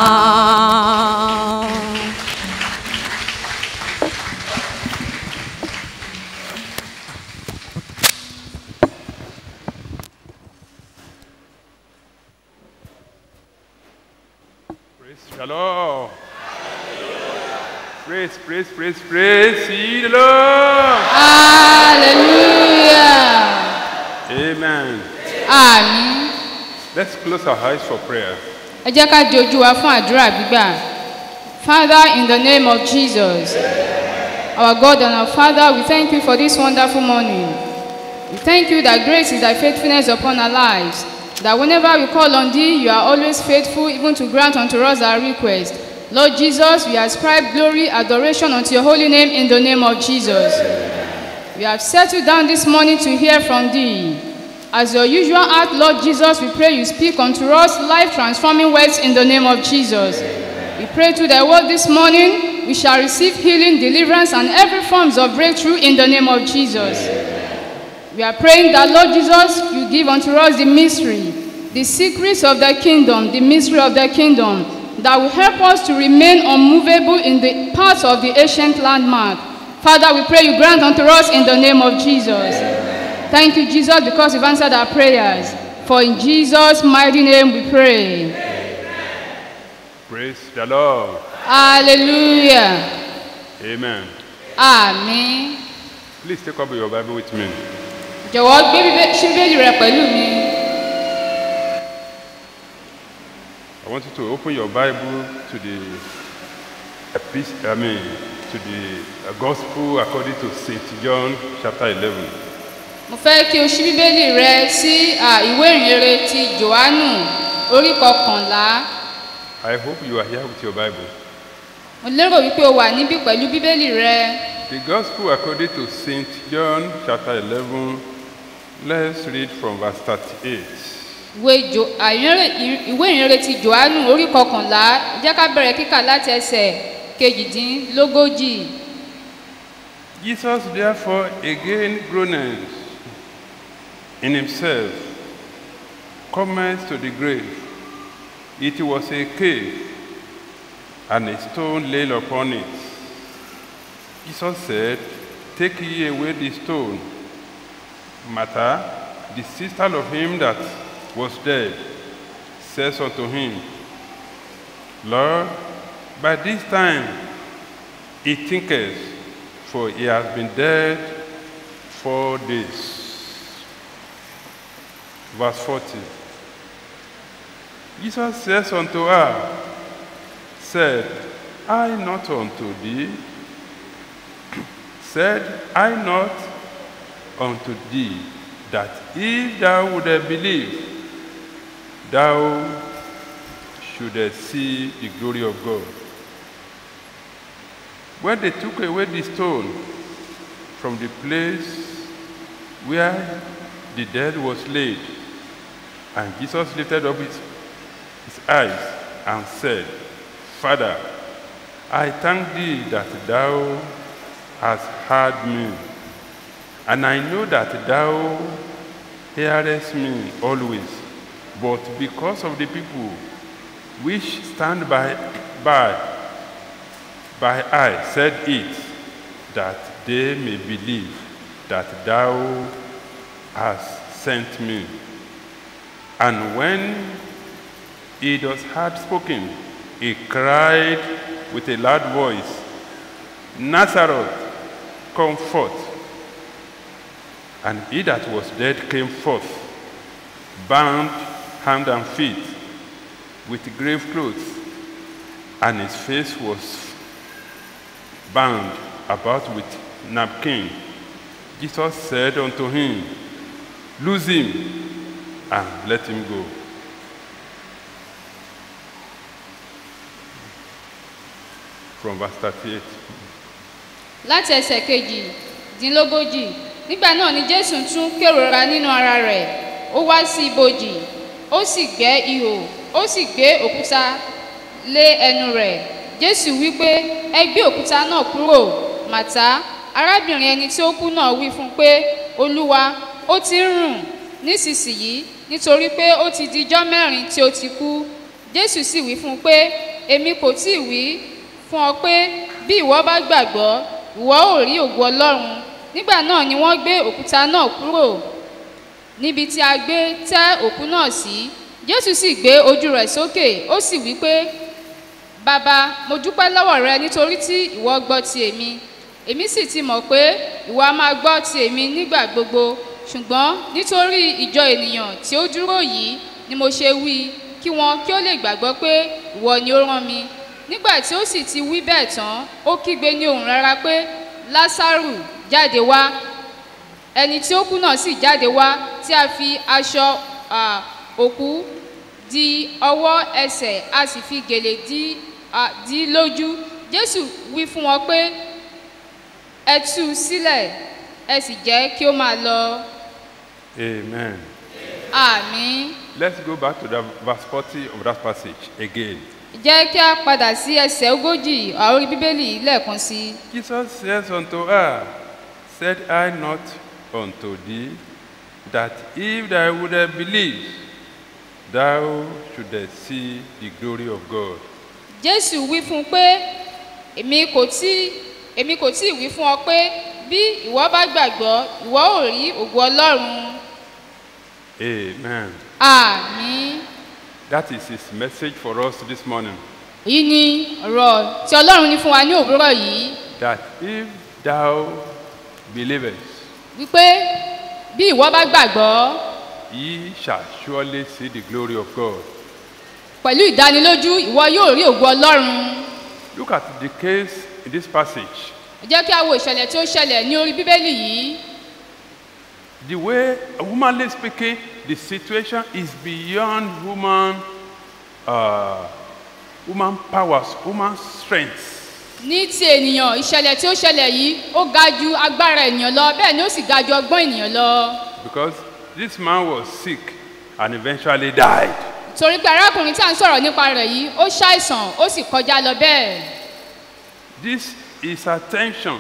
Praise the Lord. Praise, praise, praise, praise ye the Lord. Hallelujah. Amen. Àmín. Let's close our eyes for prayer. Ẹ jẹ́ ká di ojú wa fún àdúrà gbígbà. Father, in the name of Jesus, our God and our Father, we thank you for this wonderful morning. We thank you that grace is thy faithfulness upon our lives. That whenever we call on thee, you are always faithful, even to grant unto us our request. Lord Jesus, we ascribe glory, adoration unto your holy name in the name of Jesus. We have settled down this morning to hear from thee. As your usual act, Lord Jesus, we pray you speak unto us life transforming words in the name of Jesus. We pray to thy word this morning, we shall receive healing, deliverance, and every forms of breakthrough in the name of Jesus. We are praying that, Lord Jesus, you give unto us the mystery, the secrets of the kingdom, the mystery of the kingdom, that will help us to remain unmovable in the path of the ancient landmark. Father, we pray you grant unto us in the name of Jesus. Thank you, Jesus, because you've answered our prayers. For in Jesus' mighty name we pray. Praise the Lord. Hallelujah. Amen. Àmín. Please take up your Bible with me. Jọ̀wọ́ gbé bíbé- ṣí bíbélì rẹ pẹ̀lú mi. I want you to open your Bible to the epistle, I mean, to the uh, Gospel according to St. John chapter 11. Mo fẹ́ kí o ṣí bíbélì rẹ sí à, ìwé ìrere ti Jòhánù orí kọkànlá. I hope you are here with your Bible. Mo lérò wípé o wà níbí pẹ̀lú bíbélì rẹ. The Gospel according to St. John chapter 11, let's read from verse 38. Ìwé Jo- à, ìrere- ìwé ìrere ti Jòhánù orí kọkànlá jẹ́ ká bẹ̀rẹ̀ kíkà láti ẹsẹ̀ kejìdínlógójì. Jesus therefore again groaned in himself, cometh to the grave. It was a cave, and a stone lay upon it. Jesus said, Take ye away the stone. Martha, the sister of him that was dead, says unto him, Lord, by this time he thinketh, for he has been dead four days. Verse 40. Jesus says unto her, Said I not unto thee, said I not unto thee, that if thou wouldest believe, thou shouldest see the glory of God. When they took away the stone from the place where the dead was laid, and Jesus lifted up his, his eyes and said, Father, I thank thee that thou hast heard me, and I know that thou hearest me always, but because of the people which stand by, by by I said it, that they may believe that thou hast sent me. And when he thus had spoken, he cried with a loud voice, Nazareth, come forth. And he that was dead came forth, bound hand and feet with grave clothes, and his face was bound about with napkin. Jesus said unto him, Loose him and let him go. From verse 38. láti ẹsẹ̀ kejì-dínlógójì nígbà náà ni jésù tún kérora nínú ara rẹ̀ ó wá sí ibojì ó sì gbẹ́ ihò ó sì gbé òkúta lé ẹnu rẹ̀ jésù wí pé ẹ gbé òkúta náà kúrò màtá arábìnrin ẹni tí ó kú náà wí fún un pé olúwa ó ti ń rùn nísinsìnyí nítorí pé ó ti di ijọ́ mẹ́rin tí ó ti kú jésù sì wí fún un pé èmi kò tí ì wí fún ọ pé bí ìwọ bá gbàgbọ́ ìwọ ò rí ògo ọlọ́run nígbà náà ni wọ́n gbé òkúta náà kúrò níbi tí a gbé tẹ́ òkú náà sí jésù sì gbé ojú rẹ̀ sókè ó sì wí pé bàbá mo dúpẹ́ lọ́wọ́ rẹ nítorí tí ìwọ gbọ́ ti èmi èmi sì ti mọ̀ pé ìwọ a máa gbọ́ ti èmi nígbà gbogbo ṣùgbọ́n nítorí ìjọ ènìyàn tí ó dúró yìí ni mo ṣe wí kí wọn kí ó lè gbàgbọ́ pé ìwọ ni ó rán mi nígbà tí ó sì ti wí bẹ́ẹ̀ tán ó kígbe ní ohùn rárá pé lásàrù jáde wá ẹni tí ó kú náà sì jáde wá tí a fi aṣọ à, òkú di ọwọ́ ẹsẹ̀ a sì fi gèlè dí à, dí lójú jésù wí fún wọn pé ẹ tú u sílẹ̀ ẹ sì jẹ́ kí ó máa lọ Amen. àmì Let's go back to the verse 40 of that passage again. jẹ́ kí a padà sí ẹsẹ̀ ogójì àórí bíbélì lẹ́ẹ̀kan sí i. Jesus says unto her, Said I not unto thee that if thou wouldest believe, thou shouldest see the glory of God? jésù wí fún un pé èmi kò tí èmi kò tí ì wí fún ọ pé bí ìwọ bá gbàgbọ́ ìwọ ò rí ògo ọlọ́run Amen. àmì That is his message for us this morning. èyí ni ọ̀rọ̀ tí ọlọ́run ní fún wa ní òwúrọ̀ yìí That if thou believest, wípé bí ìwọ bá gbàgbọ́ ye shall surely see the glory of God. pẹ̀lú ìdánilójú ìwọ yóò rí ògo ọlọ́run Look at the case in this passage. ẹ jẹ́ kí a wo ìṣẹ̀lẹ̀ tí ó ṣẹlẹ̀ ní orí bíbélì yìí The way, humanly speaking, the situation is beyond human, uh, human powers, human strength. ní ti ènìyàn ìṣẹ̀lẹ̀ tí ó ṣẹlẹ̀ yìí ó ga ju agbára ènìyàn lọ bẹ́ẹ̀ ni ó sì ga ju ọgbọ́n ènìyàn lọ Because this man was sick and eventually died. torí pé arákùnrin tí à ń sọ̀rọ̀ nípa rẹ̀ yìí ó ṣàìsàn ó sì kọjá lọ bẹ́ẹ̀ This his attention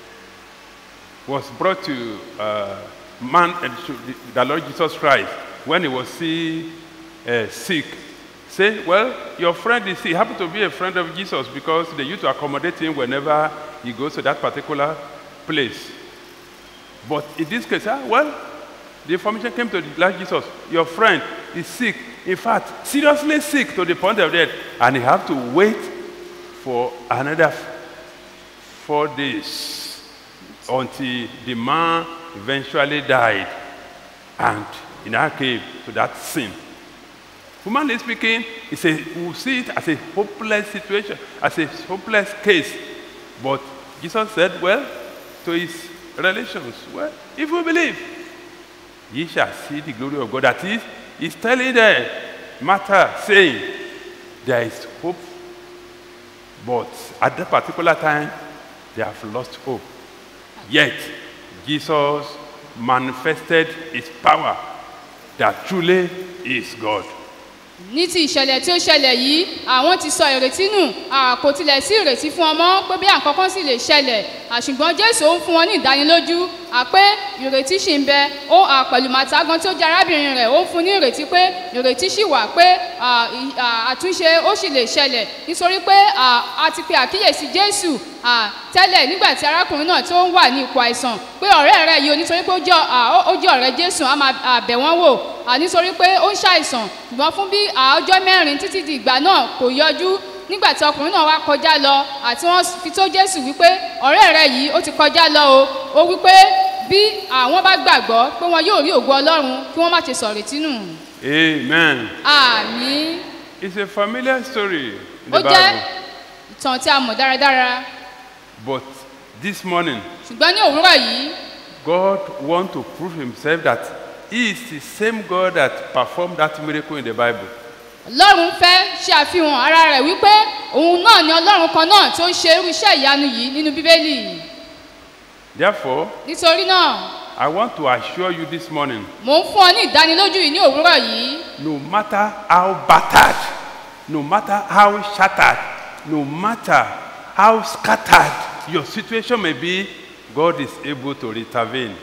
was brought to uh, man uh, to the, the Lord Jesus Christ when he was still uh, sick. Say, well, your friend is sick. He happened to be a friend of Jesus because they used to accommodate him whenever he goes to that particular place. But in this case, ah, well, the information came to the Lord Jesus. Your friend is sick. In fact, seriously sick to the point of death. And he had to wait for another four days until the man eventually died. And he now came to that sin. Humanly speaking, it's a, we see it as a hopeless situation, as a hopeless case. But Jesus said, well, to his relations, well, if we believe, ye shall see the glory of God. That is, he's telling them, matter, saying, there is hope. But at that particular time, they have lost hope. Yet, Jesus manifested his power that truly is God. ní ti ìṣẹ̀lẹ̀ tí ó ṣẹlẹ̀ yìí àwọn ti sọ ìrètí nù à, kò tilẹ̀ sí ìrètí fún ọmọ pé bí àkọ́kọ́ sì lè ṣẹlẹ̀ àṣùgbọ́n jésù ó ń fún wọn ní ìdánilójú à pé ìrètí sì ń bẹ ó à, pẹ̀lú màtá gan tí ó jẹ́ arábìnrin rẹ̀ ó ń fún ní ìrètí pé ìrètí sì wà pé à, ì- à, àtúnṣe ó sì lè ṣẹlẹ̀ nítorí pé à, a ti pe àkíyèsí jésù à, tẹ́lẹ̀ nígbà tí arákùnrin náà tó ń wà ní ipò àìsàn pé ọ̀rẹ́ rẹ̀ yìí o nítorí pé ó jẹ́ à, ó- ó jẹ́ ọ̀rẹ́ jésù á máa à, bẹ̀ wọ́n wò à, nítorí pé ó ń ṣàìsàn ṣùgbọ́n fún bí à, ọjọ́ mẹ́rin títí di ìgbà náà kò yọjú nígbà tí ọkùnrin náà wá kọjá lọ àti wọ́n fi tó jésù wípé ọ̀rẹ́ rẹ̀ yìí ó ti kọjá lọ o ó wípé bí àwọn bá gbàgbọ́ pé wọn yóò rí ògo ọlọ́run kí wọ́n má ṣe sọ̀rètí nù Amen. àmì It's a familiar story in ó the jẹ́ Bible. ìtàn tí a mọ̀ dáradára But this morning, ṣùgbọ́n ní òwúrọ̀ yìí God wants to prove himself that he is the same God that performed that miracle in the Bible. ọlọ́run fẹ́ ṣe àfihàn ara rẹ̀ wípé òun náà ni ọlọ́run kan náà tó ń ṣe irú iṣẹ́ ìyanu yìí nínú bíbélì Therefore, nítorí náà I want to assure you this morning mò ń fún ọ ní ìdánilójú yìí ní òwúrọ̀ yìí no matter how battered, no matter how shattered, no matter how scattered your situation may be, God is able to intervene.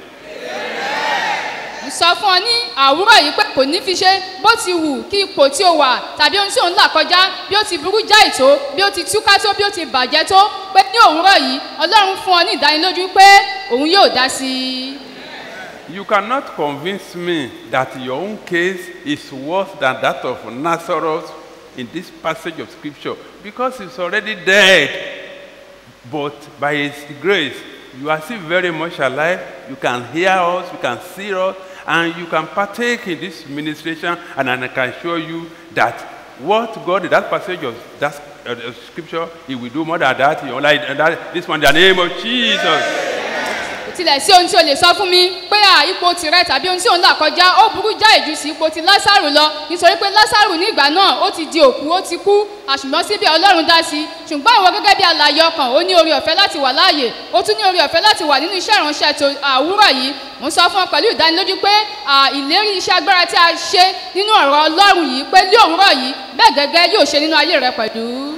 ń sọ fún ọ ní àwúrọ̀ yìí pé kò ní fi ṣe bó ti wù kí ipò tí o wà tàbí ohun tí ò ń là kọjá bí ó ti burú jáì tó bí ó ti túká tó bí ó ti bàjẹ́ tó pé ní òwúrọ̀ yìí ọlọ́run fún ọ ní ìdánilójú pé òun yóò dá sí i. You cannot convince me that your own case is worse than that of Nazareth in this passage of scripture because he's already dead. But by his grace, you are still very much alive. You can hear us, you can see us, and you can partake in this ministration. And I can assure you that what God in that passage of that uh, uh, scripture, He will do more than that. He will like that this one in the name of Jesus. kò tilẹ̀ sí ohun tí o lè sọ fún mi pé à ipò tirẹ̀ tàbí ohun tí òun là kọjá ó burú jáì ju sí ipò ti lásàrù lọ nítorí pé lásàrù ní ìgbà náà ó ti di òkú ó ti kú àṣùgbọ́n síbẹ̀ ọlọ́run dá sí i ṣùgbọ́n ìwọ gẹ́gẹ́ bí alàyè ọkàn ó ní orí ọ̀fẹ́ láti wà láàyè ó tún ní orí ọ̀fẹ́ láti wà nínú iṣẹ́ ìránṣẹ́ tó àwúrọ̀ yìí mo ń sọ fún ọ pẹ̀lú ìdánilójú pé à, ìlérí iṣẹ́ agbára tí a ṣe nínú ọ̀rọ̀ ọlọ́run yìí pé ní òwúrọ̀ yìí bẹ́ẹ̀ gẹ́gẹ́ yóò ṣe nínú ayé rẹ pẹ̀lú.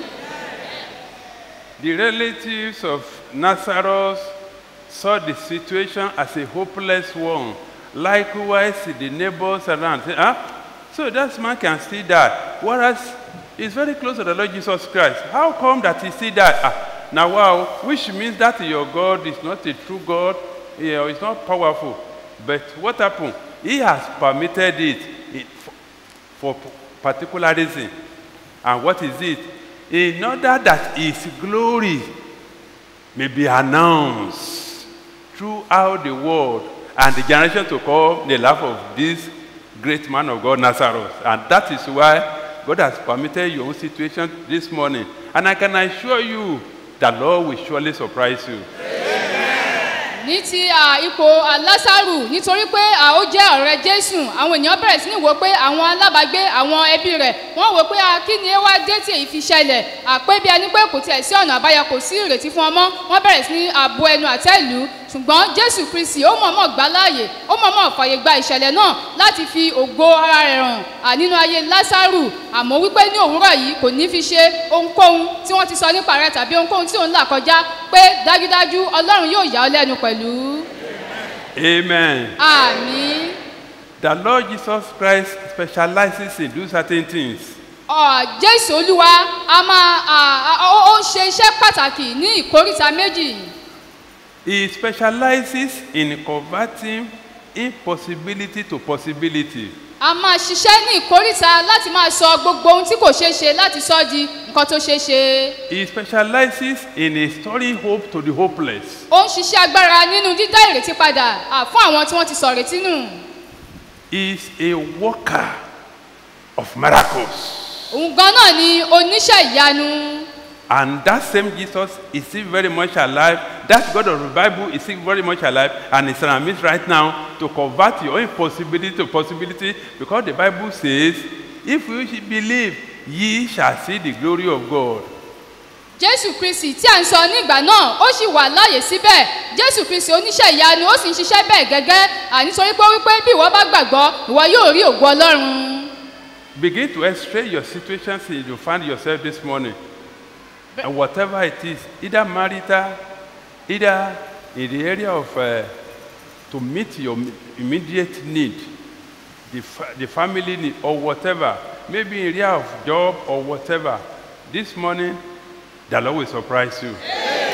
The relatives of Nazareth saw the situation as a hopeless one. Likewise, the neighbors around say, ah, so that man can still die. Whereas he's very close to the Lord Jesus Christ. How come that he still die? Ah, now wow, which means that your God is not a true God, you know, it's not powerful. But what happened? He has permitted it it- for particular reason. And what is it? In order that his glory may be announced throughout the world and the generation to come the life of this great man of God, Nazareth. And that is why God has permitted your own situation this morning. And I can assure you, the Lord will surely surprise you. ní ti à, ipò à, lásàrù nítorí pé à, ó jẹ́ ọ̀rẹ́ jésù àwọn èèyàn bẹ̀rẹ̀ sí ní wò pé àwọn alábàágbé àwọn ẹbí rẹ̀ wọ́n wò pé à, kí ni ẹ wá dé tí èyí fi ṣẹlẹ̀ àpé bí ẹni pé kò tiẹ̀ sí ọ̀nà àbáyọ kò sí ìrètí fún ọmọ wọ́n bẹ̀rẹ̀ sí ní àbò ẹnu àtẹ́lù ṣùgbọ́n jésù kristi ó mọ̀ọ́mọ̀ gbá láàyè ó mọ̀ọ́mọ̀ fàyè gba ìṣẹ̀lẹ̀ náà láti fi ògo ara rẹ̀ hàn à, nínú ayé lásàrù àmọ́ wípé ní òwúrọ̀ yìí kò ní fi ṣe ohunkóhun tí wọ́n ti sọ nípa rẹ̀ tàbí ohunkóhun tí òun là kọjá pé dájúdájú ọlọ́run yóò yà ọ́ lẹ́nu pẹ̀lú. Amen. àmì The Lord Jesus Christ specializes in do certain things. ọ̀, jésù olúwa a máa à, à, ó ó ń ṣe iṣẹ́ pàtàkì ní ìkóríta méjì He specializes in converting impossibility to possibility. a máa ṣiṣẹ́ ní ìkóríta láti máa sọ gbogbo ohun tí kò ṣeé ṣe láti sọ di nǹkan tó ṣeé ṣe He specializes in restoring hope to the hopeless. ó ń ṣiṣẹ́ agbára nínú dídá ìrètí padà à, fún àwọn tí wọ́n ti sọ ìrètí nù He is a worker of miracles. òun gan náà ni oníṣẹ́ ìyanu And that same Jesus is still very much alive. That God of the Bible is still very much alive and is in our midst right now to convert your impossibility to possibility because the Bible says, if you should believe, ye shall see the glory of God. jésù kristi tí à ń sọ nígbà náà ó sì wà láàyè síbẹ̀ jésù kristi oníṣẹ́ ìyanu ó sì ń ṣiṣẹ́ bẹ́ẹ̀ gẹ́gẹ́ à, nítorí pé ó wípé bí ìwọ bá gbàgbọ́ ìwọ yóò rí ògo ọlọ́run. Begin to x-ray your situation since you find yourself this morning. And whatever it is, either marital, either in the area of uh, to meet your immediate need, the, fa- the family need, or whatever, maybe in area of job or whatever. This morning, the Lord will surprise you.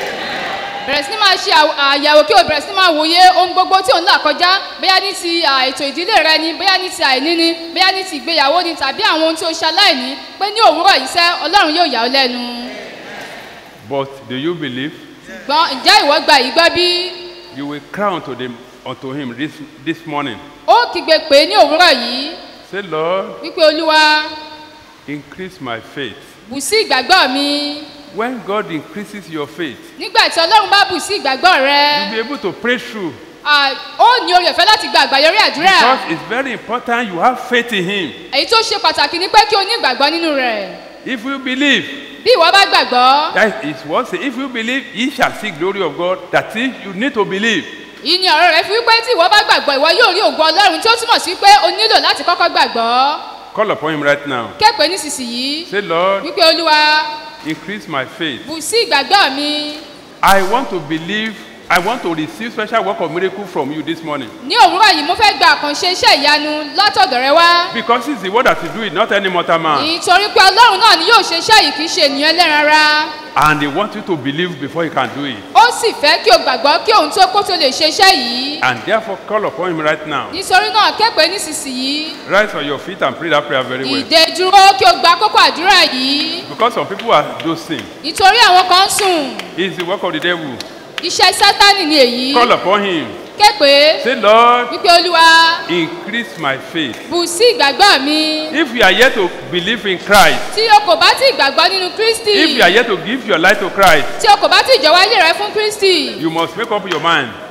bẹ̀rẹ̀ sí ní máa ṣe àw- àyẹ̀wò kí o bẹ̀rẹ̀ sí ní máa wòye ohun gbogbo tí òun là kọjá bóyá ní ti à, ètò ìdílé rẹ ni bóyá ní ti àìní ni bóyá ní ti ìgbéyàwó ni tàbí àwọn ohun tí o ṣe aláìní pé ní òwúrọ̀ yìí sẹ́ ọlọ́run yóò yà ọ́ lẹ́nu. But do you believe? gbọ́n ǹjẹ́ ìwọ gba yìí gbọ́ bí You will cry unto, them, unto him this, this morning. ó kígbe pé ní òwúrọ̀ yìí Say, Lord, wípé olúwa increase my faith. bù sí ìgbàgbọ́ mi When God increases your faith, nígbà tí ọlọ́run bá bù sí ìgbàgbọ́ rẹ you'll be able to pray through. à, ó ní orí ọ̀fẹ́ láti gba àgbàyọrí àdúrà Because it's very important you have faith in Him. èyí tó ṣe pàtàkì ni pé kí o ní ìgbàgbọ́ nínú rẹ̀ If you believe, bí ìwọ bá gbàgbọ́ that is what say, if you believe, ye shall see glory of God. That is, you need to believe. yìí ni ọ̀rọ̀ rẹ̀ fi wípé tí ìwọ bá gbàgbọ́ ìwọ yóò rí ògo ọlọ́run tí ó túmọ̀ sí pé o nílò láti kọ́kọ́ gbàgbọ́ Call upon Him right now. képe nísinsìnyí Say, Lord, wípé olúwa increase my faith. bù sí ìgbàgbọ́ mi I want to believe, I want to receive special work of miracle from you this morning. ní òwúrọ̀ yìí mo fẹ́ gba àkànṣe iṣẹ́ ìyanu látọ̀dọ̀ rẹ wá Because it's the word that will do it, not any mortal man. nítorí pé ọlọ́run náà ni yóò ṣe iṣẹ́ yìí kì í ṣe ènìyàn ẹlẹ́ran ara And He wants you to believe before He can do it. ó sì fẹ́ kí o gbàgbọ́ kí òun tó kó tó lè ṣe iṣẹ́ yìí And therefore, call upon Him right now. nítorí náà képe nísinsìnyí Rise on your feet and pray that prayer very well. ìdè dúró kí o gba kókó àdúrà yìí Because some people are dosing. nítorí àwọn kan ń sùn It's the work of the devil. iṣẹ́ sátánì ni èyí Call upon Him. képe Say, Lord, wípé olúwa increase my faith. bù sí ìgbàgbọ́ mi If you are yet to believe in Christ, tí o kò bá tí gbàgbọ́ nínú kristi if you are yet to give your life to Christ, tí o kò bá tí jọ̀wọ́ ayé rẹ fún kristi you must make up your mind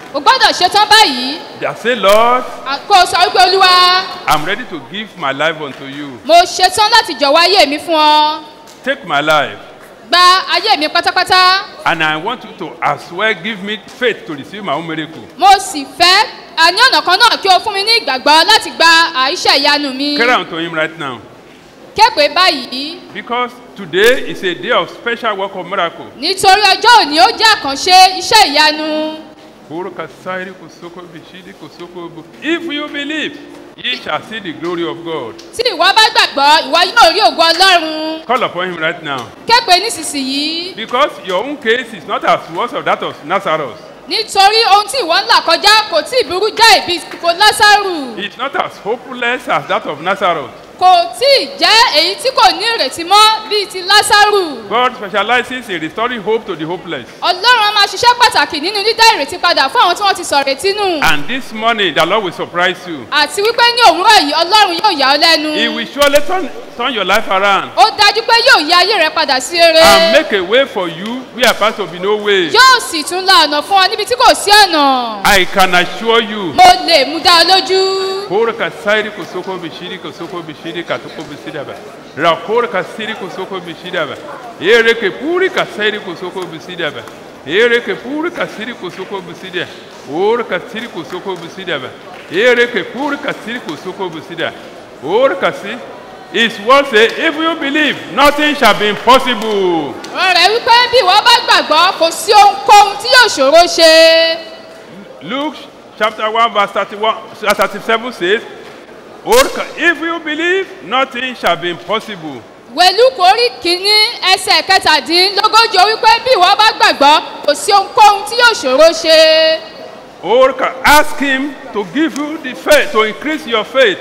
o gbọ́dọ̀ ṣetán báyìí That say, Lord, à- kó o sọ wípé olúwa I'm ready to give my life unto you. mo ṣetán láti jọ̀wọ́ ayé mi fún ọ Take my life. gba ayé mi pátápátá And I want you to as well give me faith to receive my own miracle. mo sì fẹ́ a ní ọ̀nà kan náà kí o fún mi ní ìgbàgbọ́ láti gba àìṣe ìyanu mi Cry unto him right now. képe báyìí Because today is a day of special work of miracle. nítorí ọjọ́ òní ó jẹ́ àkànṣe iṣẹ́ ìyanu Koro kasairi kosoko bishidi kosoko bu- If you believe, ye shall see the glory of God. tí ìwọ bá gbàgbọ́ ìwọ yóò rí ògo ọlọ́run Call upon him right now. képe nísinsìnyí Because your own case is not as worse of that of Nazareth. nítorí ohun tí ìwọ ń là kọjá kò tí ì burú jáì bíi kò lásàrù It's not as hopeless as that of Nazareth. kò tí ì jẹ́ èyí tí kò ní ìrètí mọ́ bíi ti lásàrù God specializes in restoring hope to the hopeless. ọlọ́run á máa ṣiṣẹ́ pàtàkì nínú dídá ìrètí padà fún àwọn tí wọ́n ti sọ̀rọ̀ retí nù And this morning, the Lord will surprise you. àti wípé ní òwúrọ̀ yìí ọlọ́run yóò yà ọ́ lẹ́nu He will surely turn, turn your life around ó dájú pé yóò yí ayé rẹ padà sí eré and make a way for you where apart to be no way. yóò sì tún la ọ̀nà fún ọ níbi tí kò sí ọ̀nà I can assure you. mo lè mú dá ọ lójú Kora kasairi kosoko bishiri kosoko bishiri katoko bisidaba. Rakora kasiri kosoko bisidaba. Ere ke puri kasairi kosoko bisidaba. Ere ke puri kasiri kosoko bisida. Ora kasiri kosoko bisidaba. Ere ke puri kasiri kosoko bisida. Ora kasi. His word say, if you believe, nothing shall be impossible. ọ̀rẹ́ wípé bí ìwọ bá gbàgbọ́ kò sí ohunkóhun tí yóò ṣòro ṣe Luke chapter 1 verse 31, uh, 37 says, "Orca, if you believe, nothing shall be impossible. wẹ̀lú kórí kínní ẹsẹ̀ kẹtàdínlógójì ó wípé bí ìwọ bá gbàgbọ́ kò sí ohunkóhun tí yóò ṣòro ṣe Orca, ask him to give you the faith, to increase your faith,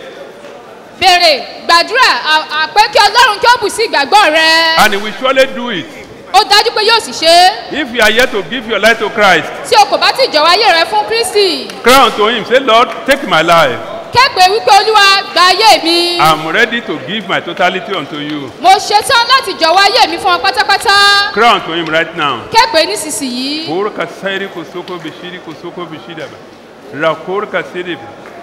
béèrè gbàdúrà à- àpé kí ọlọ́run kí ó bù sí ìgbàgbọ́ rẹ and he will surely do it. ó dájú pé yóò sì ṣe é If you are yet to give your life to Christ, tí o kò bá ti jọ̀wọ́ ayé rẹ fún kristi cry unto him, say, Lord, take my life. képe wípé olúwa gba ayé mi I'm ready to give my totality unto you. mo ṣetán láti jọ̀wọ́ ayé mi fún ọ pátápátá Cry unto him right now. képe nísinsìnyí Orca, sairi kosoko bishiri kosoko bishidaba. Rakorka siribi.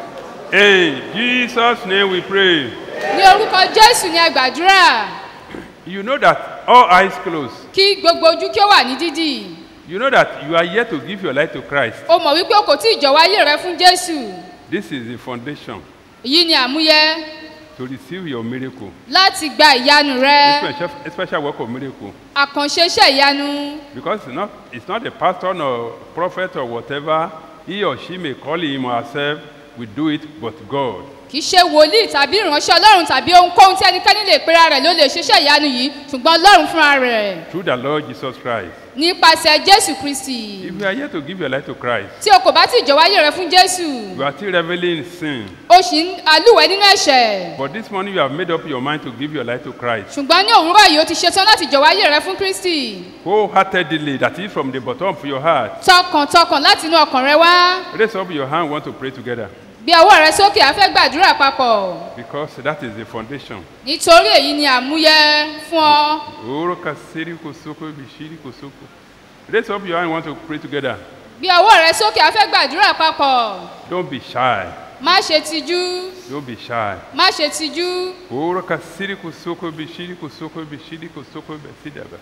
In Jesus' name we pray. ní orúkọ jésù ni ẹ gbàdúrà You know that all eyes closed. kí gbogbo ojú kí ó wà ní dídì You know that you are yet to give your life to Christ. o mọ̀ wípé o kò tí ì jọ̀wọ́ ayé rẹ fún jésù This is the foundation èyí ni àmúyẹ to receive your miracle. láti gba ìyanu rẹ Special, special work of miracle. àkànṣe iṣẹ́ ìyanu Because it's not, it's not a pastor or prophet or whatever, he or she may call him or herself, we do it, but God. kì í ṣe wòlíì tàbí ìránṣẹ́ ọlọ́run tàbí ohunkóhun tí ẹnikẹ́ni lè pera rẹ̀ ló lè ṣiṣẹ́ ìyanu yìí ṣùgbọ́n ọlọ́run fúnra rẹ̀ Through the Lord Jesus Christ. nípasẹ̀ jésù kristi If you are yet to give your life to Christ, tí o kò bá tí ì jọ̀wọ́ ayé rẹ fún jésù you are still reveling in sin. o sì ń alúwẹ̀ nínú ẹ̀ṣẹ̀ But this morning you have made up your mind to give your life to Christ. ṣùgbọ́n ní òwúrọ̀ yìí o ti ṣetán láti jọ̀wọ́ ayé rẹ fún kristi Wholeheartedly, that is from the bottom of your heart. tọkàntọkàn láti inú ọkàn rẹ wá Raise up your hand, we want to pray together. gbé ọwọ́ rẹ sókè a fẹ́ gbàdúrà papọ̀ Because that is the foundation. nítorí èyí ni àmúyẹ fún ọ Oro kasiri kosoko bishiri kosoko. Raise up your hand, we want to pray together. gbé ọwọ́ rẹ sókè a fẹ́ gbàdúrà papọ̀ Don't be shy. má ṣe tijú Don't be shy. má ṣe tijú Oro kasiri kosoko bishiri kosoko bishiri kosoko besidaba.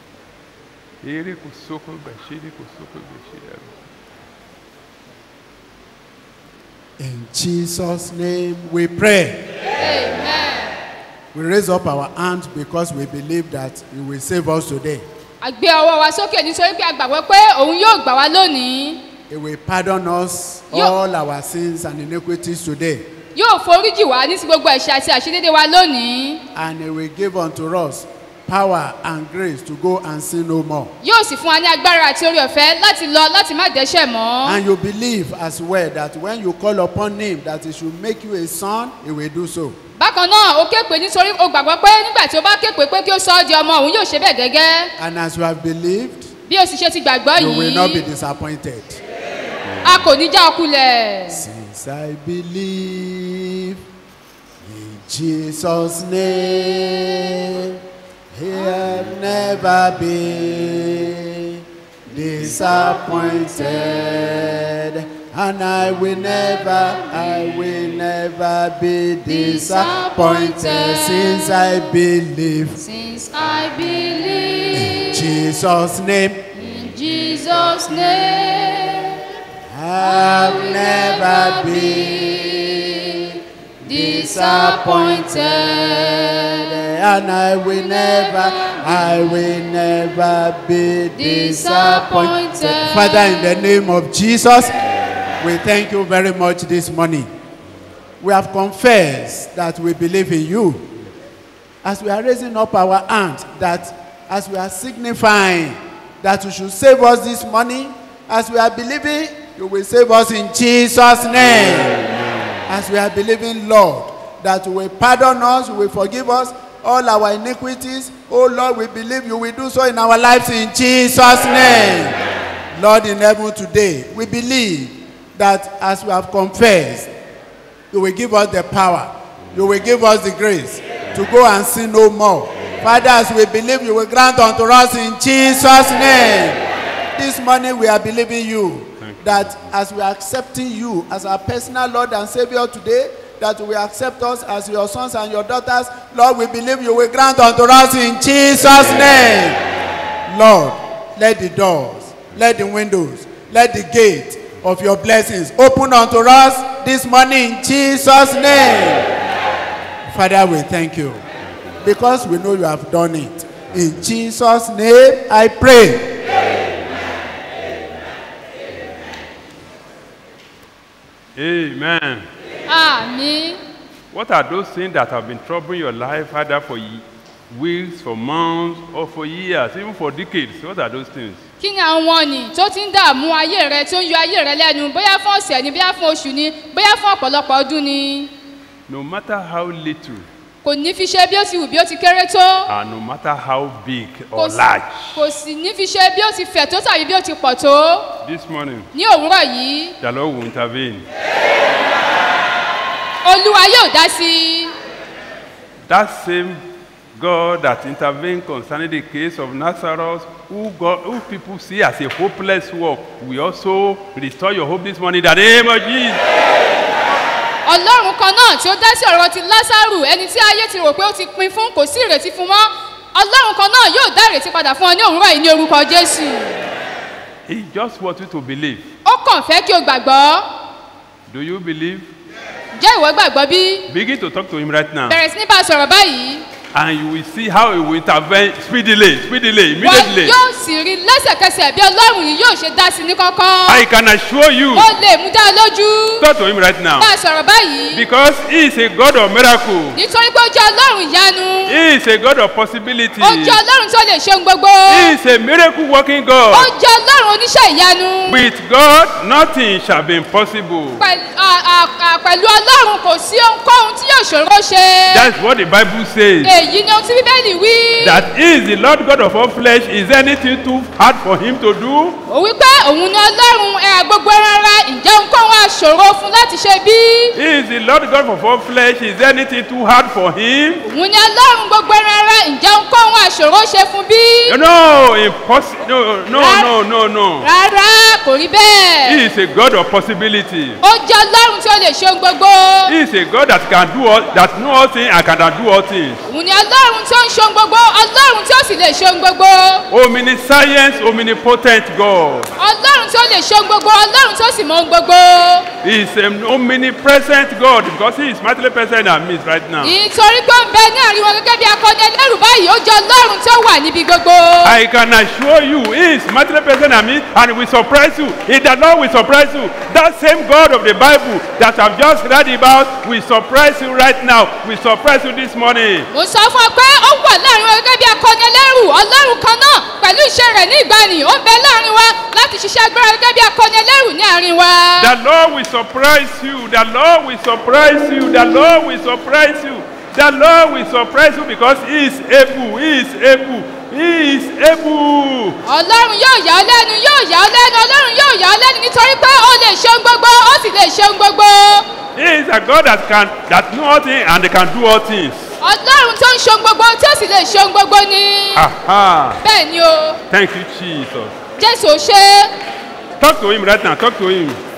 Ere kosoko bishiri kosoko besidaba. In Jesus' name we pray. We raise up our hands because we believe that He will save us today. a gbé ọwọ́ wa sókè nítorí pé a gbàgbọ́ pé òun yóò gbà wá lónìí He will pardon us Yo- all our sins and iniquities today. yóò foríjì wá ní sí gbogbo ẹ̀ṣẹ̀ àti àṣedédé wa lónìí And He will give unto us power and grace to go and sin no more. yóò sì fún wa ní agbára àti orí ọ̀fẹ́ láti lọ láti má dẹ́ṣẹ̀ mọ́ And you believe as well that when you call upon Him that He should make you a son, He will do so. bákan náà o képe nítorí o gbàgbọ́ pé nígbà tí o bá képe pé kí o sọ ọ́ di ọmọ òun yóò ṣe bẹ́ẹ̀ gẹ́gẹ́ And as you have believed, bí o sì ṣe ti gbàgbọ́ you will not be yìí disappointed. a kò ní já ọkulẹ̀ Since I believe in Jesus' name, He have never been disappointed. And I will never, I will never be disappointed since I believe. Since I believe In Jesus' name, in Jesus' name, I will never be disappointed. And I will never, I will never be disappointed. Father, in the name of Jesus, we thank you very much this morning. We have confessed that we believe in you. As we are raising up our hand, that as we are signifying that you should save us this morning, as we are believing, you will save us in Jesus' name. As we are believing, Lord, that you will pardon us, you will forgive us all our iniquities. Oh Lord, we believe you will do so in our lives in Jesus' name. Lord in heaven today, we believe that as we have confessed, you will give us the power, you will give us the grace to go and sin no more. Father, as we believe, you will grant unto us in Jesus' name. This morning we are believing you that as we are accepting you as our personal Lord and Savior today, that you will accept us as your sons and your daughters. Lord, we believe you will grant unto us in Jesus' name. Lord, let the doors, let the windows, let the gate of your blessings open unto us this morning in Jesus' name. Father, we thank you because we know you have done it. In Jesus' name, I pray. Amen. Àmín. What are those things that have been troubling your life, either for ye- weeks, for months, or for years, even for decades? What are those things? Kí ni àwọn ọ̀nì tó ti ń dààmú ayé rẹ tó ń yọ ayé rẹ lẹ́nu bóyá fún ọ̀sẹ̀ ni bóyá fún oṣù ni bóyá fún ọ̀pọ̀lọpọ̀ ọdún ni? No matter how little Kò ní fi ṣe bí ó ti wù bí ó ti kéré tó. and no matter how big Kò or sì- large, Kò sì ní fi ṣe bí ó ti fẹ̀ tó tàbí bí ó ti pọ̀ tó. this morning, Ní òwúrọ̀ yìí, the Lord will intervene. Olúwa yóò dá sí i. That same God that intervened concerning the case of Nazareth, who, God, who people see as a hopeless work, we also restore your hope this morning in the name of Jesus. ọlọ́run kan náà tí ó dá sí ọ̀rọ̀ ti lásàrù ẹni tí ayé ti rò pé ó ti pin fún kò sí ìrètí fún mọ́ ọlọ́run kan náà yóò dá ìrètí padà fún ọ ní òwúrọ̀ yìí ní orúkọ jésù He just wants you to believe. ó kàn fẹ́ kí o gbàgbọ́ Do you believe? jẹ́ ìwọ gbàgbọ́ bí Begin to talk to him right now. bẹ̀rẹ̀ sí ní bá a sọ̀rọ̀ báyìí And you will see how he will intervene speedily, speedily, wọ́n immediately. yóò sì rí lẹ́sẹ̀kẹsẹ̀ bí ọlọ́run yìí yóò ṣe dá sí ní kankan I can assure you. ó lè mú dá a lójú Talk to him right now. bá a sọ̀rọ̀ báyìí Because he is a God of miracle. nítorí pé ó jẹ́ ọlọ́run ìyanu He is a God of possibility. ó jẹ́ ọlọ́run tó lè ṣe ohun gbogbo He is a miracle working ó God. jẹ́ ọlọ́run oníṣẹ́ ìyanu. With God, nothing shall be impossible. Pẹ̀lú à- à- à- pẹ̀lú ọlọ́run kò sí ohunkóhun tí yóò ṣòro ṣe. That's what the Bible says. èyí ni ohun tí bíbélì wí. That he is the Lord God of all flesh. Is anything too hard for him to do? ó wí pé òun ni ọlọ́run ẹ̀yà gbogbo ẹran ara ǹjẹ́ ohunkóhun àṣòro fún láti ṣe bí. He is the Lord God of all flesh. Is anything too hard for him? òun ni ọlọ́run gbogbo ẹran ara ǹjẹ́ ohunkóhun àṣòro ṣe fún bí. No, impossible. No, no, no, no, no. rárá kò rí bẹ́ẹ̀. He is a God of possibility. ó jẹ́ ọlọ́run tí ó lè ṣe ohun gbogbo. He is a God that can do all, that know all things and can do all things. òun ni ọlọ́run tí ó ń ṣe ohun gbogbo ọlọ́run tí ó sì lè ṣe ohun gbogbo. Omniscience, omnipotent God. ọlọ́run tí ó lè ṣe ohun gbogbo ọlọ́run tí ó sì mọ ohun gbogbo. He is an omnipresent God because he is mightily present in our midst right now. nítorí pé ó ń bẹ ní àárín wọn gẹ́gẹ́ bí akọni ẹlẹ́rù báyìí ó jẹ́ ọlọ́run tí ó wà níbi gbogbo. I can assure you, he is mightily present in our midst and will surprise you. He the Lord will surprise you. That same God of the Bible that I've just read about will surprise you right now. Will surprise you this morning. mo sọ fún ọ pé ó wà láàrin wọn gẹ́gẹ́ bí akọni ẹlẹ́rù ọlọ́run kan náà pẹ̀lú iṣẹ́ rẹ̀ ní ìgbàanì ó ń bẹ láàrin wa láti ṣiṣẹ́ agbára gẹ́gẹ́ bí akọni ẹlẹ́rù ní àárín wa. The Lord will surprise you. The Lord will surprise you. The Lord will surprise you. The Lord will surprise you because He is able. He is able. He is able. ọlọ́run yóò yà ọ́ lẹ́nu yóò yà ọ́ lẹ́nu ọlọ́run yóò yà ọ́ lẹ́nu nítorí pé ó lè ṣe ohun gbogbo ó sì lè ṣe ohun gbogbo. He is a God that can that know all things and can do all things. ọlọ́run tó ń ṣe ohun gbogbo tí ó sì lè ṣe ohun gbogbo ni. Aha. bẹ́ẹ̀ ni o Thank you, Jesus. jésù ò ṣe é. Talk to him right now. Talk to him.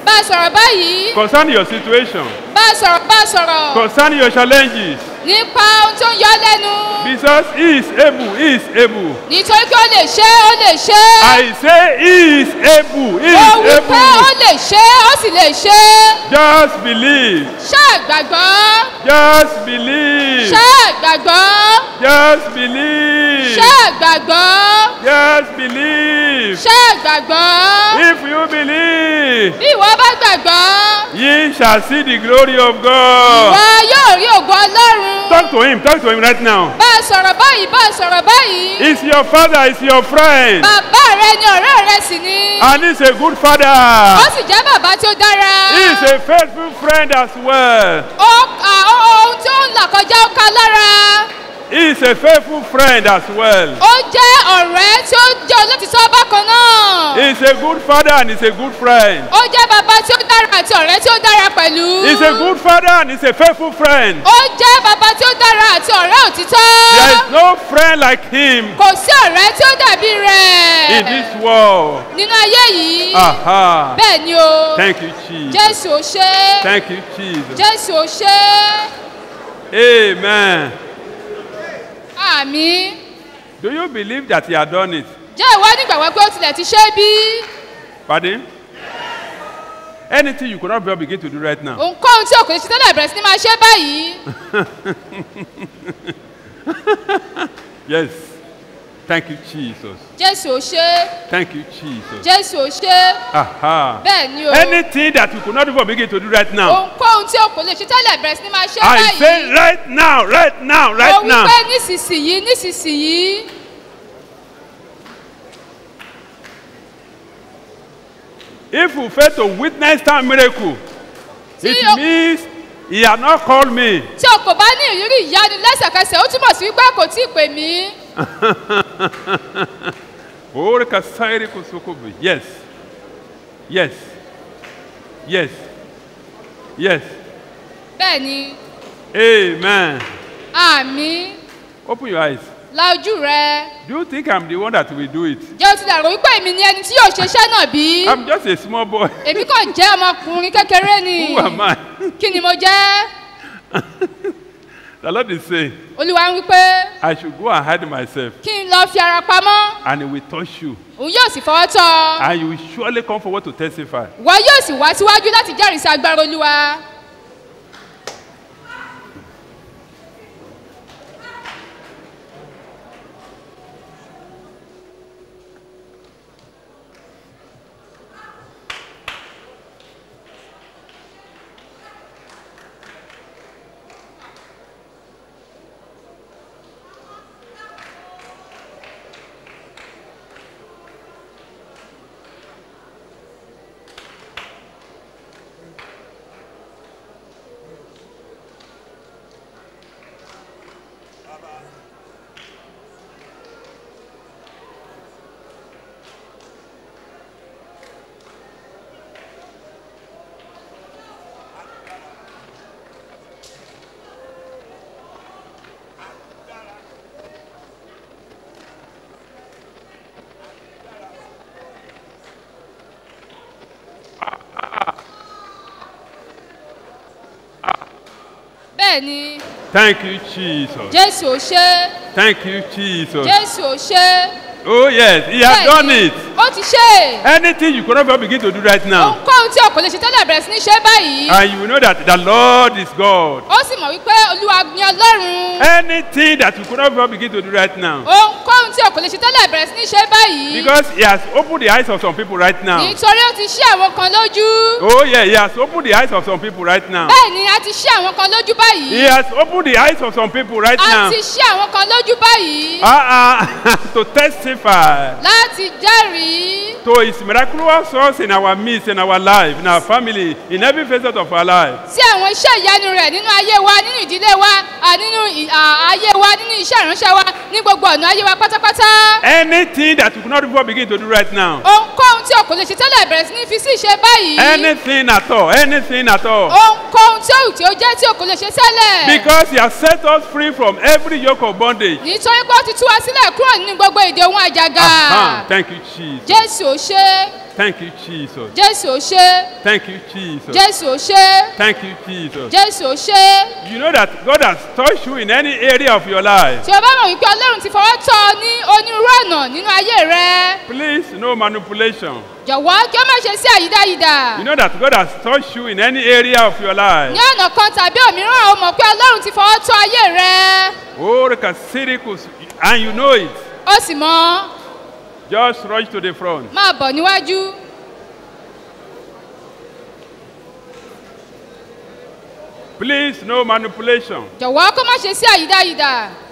bá a sọ̀rọ̀ báyìí concerning your situation, bá a sọ̀rọ̀ bá a sọ̀rọ̀ concerning your challenges. nípa ohun tó ń yọ ọ́ lẹ́nu Because he is able, he is able. nítorí pé ó lè ṣe é ó lè ṣe é I say he is able, he ó wí is pé ó able. lè ṣe é ó sì lè ṣe é Just believe, ṣáà gbàgbọ́ just believe, ṣáà gbàgbọ́ just believe, ṣáà gbàgbọ́ just believe. ṣáà gbàgbọ́ If you believe, bí ìwọ bá gbàgbọ́ ye shall see the glory of ìwọ God. yóò rí ògo ọlọ́run Talk to him, talk to him right now. bá a sọ̀rọ̀ báyìí bá a sọ̀rọ̀ báyìí He's your father, he's your friend, bàbá rẹ ni ọ̀rẹ́ rẹ sì ni and he's a good ó father. sì jẹ́ bàbá tí ó dára He's a faithful friend as well. ó à, ó- ohun tí ó ń là kọjá ó ka lára He's a faithful friend as well. ó jẹ́ ọ̀rẹ́ tí ó jẹ́ olótìtọ́ bákan náà He's a good father and he's a good friend. ó jẹ́ bàbá tí ó dára àti ọ̀rẹ́ tí ó dára pẹ̀lú He's a good father and he's a faithful friend. ó jẹ́ bàbá tí ó dára àti ọ̀rẹ́ òtítọ́ There is no friend like him kò sí ọ̀rẹ́ tí ó dàbí rẹ̀ in this world. nínú ayé yìí Aha. bẹ́ẹ̀ ni o Thank you, Jesus. jésù ó ṣe é Thank you, Jesus. jésù ó ṣe é Amen. àmì Do you believe that he had done it? jẹ́ ìwọ nígbàgbọ́ pé ó tilẹ̀ ti ṣe é bí Pardon? Anything you could not begin to do right now. ohunkóhun tí òkè ṣe tẹ́lẹ̀ bẹ̀rẹ̀ sí ni máa ṣe é báyìí yes. Thank you, Jesus. jésù ó ṣe é Thank you, Jesus. jésù ó ṣe é Aha. bẹ́ẹ̀ ni o Anything that you could not even begin to do right now. ohunkóhun tí òkè lè ṣe tẹ́lẹ̀ bẹ̀rẹ̀ sí ni máa ṣe é I báyìí say right now, right now, mo right wí now. pé nísinsìnyí nísinsìnyí If you fail to witness that miracle, it means he had not called me. tí o kò bá ní ìrírí ìyanu lẹ́sẹ̀kẹsẹ̀ ó túmọ̀ sí wípé kò tí ì pè mí Ore kasairi kusukubi. Yes. Yes. Yes. Yes. bẹ́ẹ̀ ni Amen. àmì Open your eyes. la ojú rẹ Do you think I'm the one that will do it? jẹ́ o ti dàrú wípé èmi ni ẹni tí yóò ṣe iṣẹ́ náà bí I'm just a small boy. èmi kàn jẹ́ ọmọkùnrin kékeré ni Who am I? kí ni mo jẹ́ The Lord is saying, olúwa ń wípé I should go and hide myself, kí n lọ fi ara pamọ́ and He will touch you, òun yóò sì fọwọ́ tọ́ ọ and you will surely come forward to testify. wọ́n yóò sì wá síwájú láti jẹ́rìí sí agbára olúwa bẹ́ẹ̀ ni Thank you, Jesus. jésù ò ṣe é Thank you, Jesus. jésù ò ṣe é Oh, yes, He has Bẹ́ẹ̀ done ni, it. ó ti ṣe é Anything you could not even begin to do right now, ohunkóhun tí o kò lè ṣe tẹ́lẹ̀ bẹ̀rẹ̀ sí ní ṣe é báyìí and you will know that the Lord is God. ó sì mọ̀ wípé olúwa ni ọlọ́run Anything that you could not even begin to do right now, ohunkóhun tí o kò lè ṣe tẹ́lẹ̀ bẹ̀rẹ̀ sí ní ṣe é báyìí because He has opened the eyes of some people right now. nítorí ó ti ṣí àwọn kan lójú Oh, yeah, He has opened the eyes of some people right now. bẹ́ẹ̀ ni a ti ṣí àwọn kan lójú He báyìí has opened the eyes of some people right a now. ti ṣí àwọn kan lójú báyìí Uh-uh, to testify láti jẹ́rìí to His miraculous source in our midst, in our life, in our family, in every facet of our life. sí àwọn iṣẹ́ ìyanu rẹ̀ nínú ayé wa nínú ìdílé wa à, nínú ì- à, ayé wa nínú iṣẹ́ ìránṣẹ́ wa ní gbogbo ọ̀nà ayé wa pátápátá Anything that you could not even begin to do right now, ohunkóhun tí o kò lè ṣe tẹ́lẹ̀ bẹ̀rẹ̀ sí ní fi sí ìṣe báyìí. Anything at all, anything at all. ohunkóhun tí òwò tí ó jẹ́ tí o kò lè ṣe tẹ́lẹ̀. Because he has set us free from every yoke of bondage. nítorí pé ó ti tú wa sílẹ̀ kúrò nínú gbogbo èdè ohun àjàgà. Ah, thank you, Jesus. jésù ò ṣe Thank you, Jesus. jésù ò ṣe Thank you, Jesus. jésù ò ṣe Thank you, Jesus. jésù ò ṣe. You know that God has touched you in any area of your life. tí o bá mọ̀ wípé ọlọ́run ti fọwọ́ tọ́ ọ ní onírúurú ọ̀nà nínú ayé rẹ Please, no manipulation. jọ̀wọ́ kí ó má ṣe sí àyídáyidà. You know that God has touched you in any area of your life. ní ọ̀nà kan tàbí òmíràn o mọ̀ pé ọlọ́run ti fọwọ́ tọ́ ayé rẹ Oh, Rekasirikus, and you know it. ó sì mọ́ Just rush to the front. máa bọ̀ níwájú. Please, no manipulation. jọ̀wọ́ kó má ṣe sí àyídáyidà.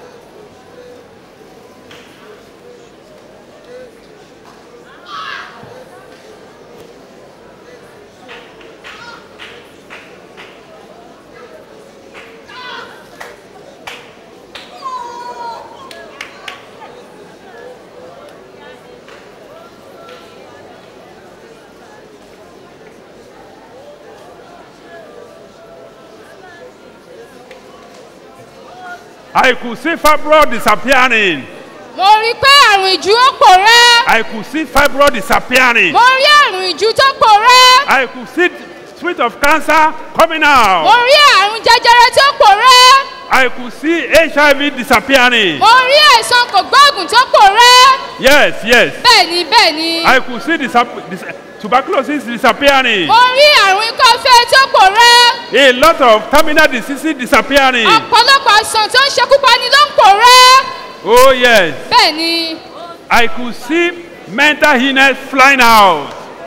I could see fibroid disappearing. mo rí i pé àrùn ìjú ó pòórá. I could see fibroid disappearing. mo rí àrùn ìjú tó pòórá. I could see spirit of cancer coming mo out. rí àrùn jẹjẹrẹ tó pòórá. I could see HIV disappearing. mo rí àìsàn kògbóògùn tó pòórá. Yes, yes. bẹ́ẹ̀ni bẹ́ẹ̀ni. I could see disap- dis- tuberculosis disappearing. mo rí àrùn ikọ́ fẹ́ tó pòórá. A lot of terminal diseases disappearing. ọ̀pọ̀lọpọ̀ àìsàn tó ń ṣekúpani ló ń pòórá. Oh, yes. bẹ́ẹ̀ni. I could see mental illness flying out.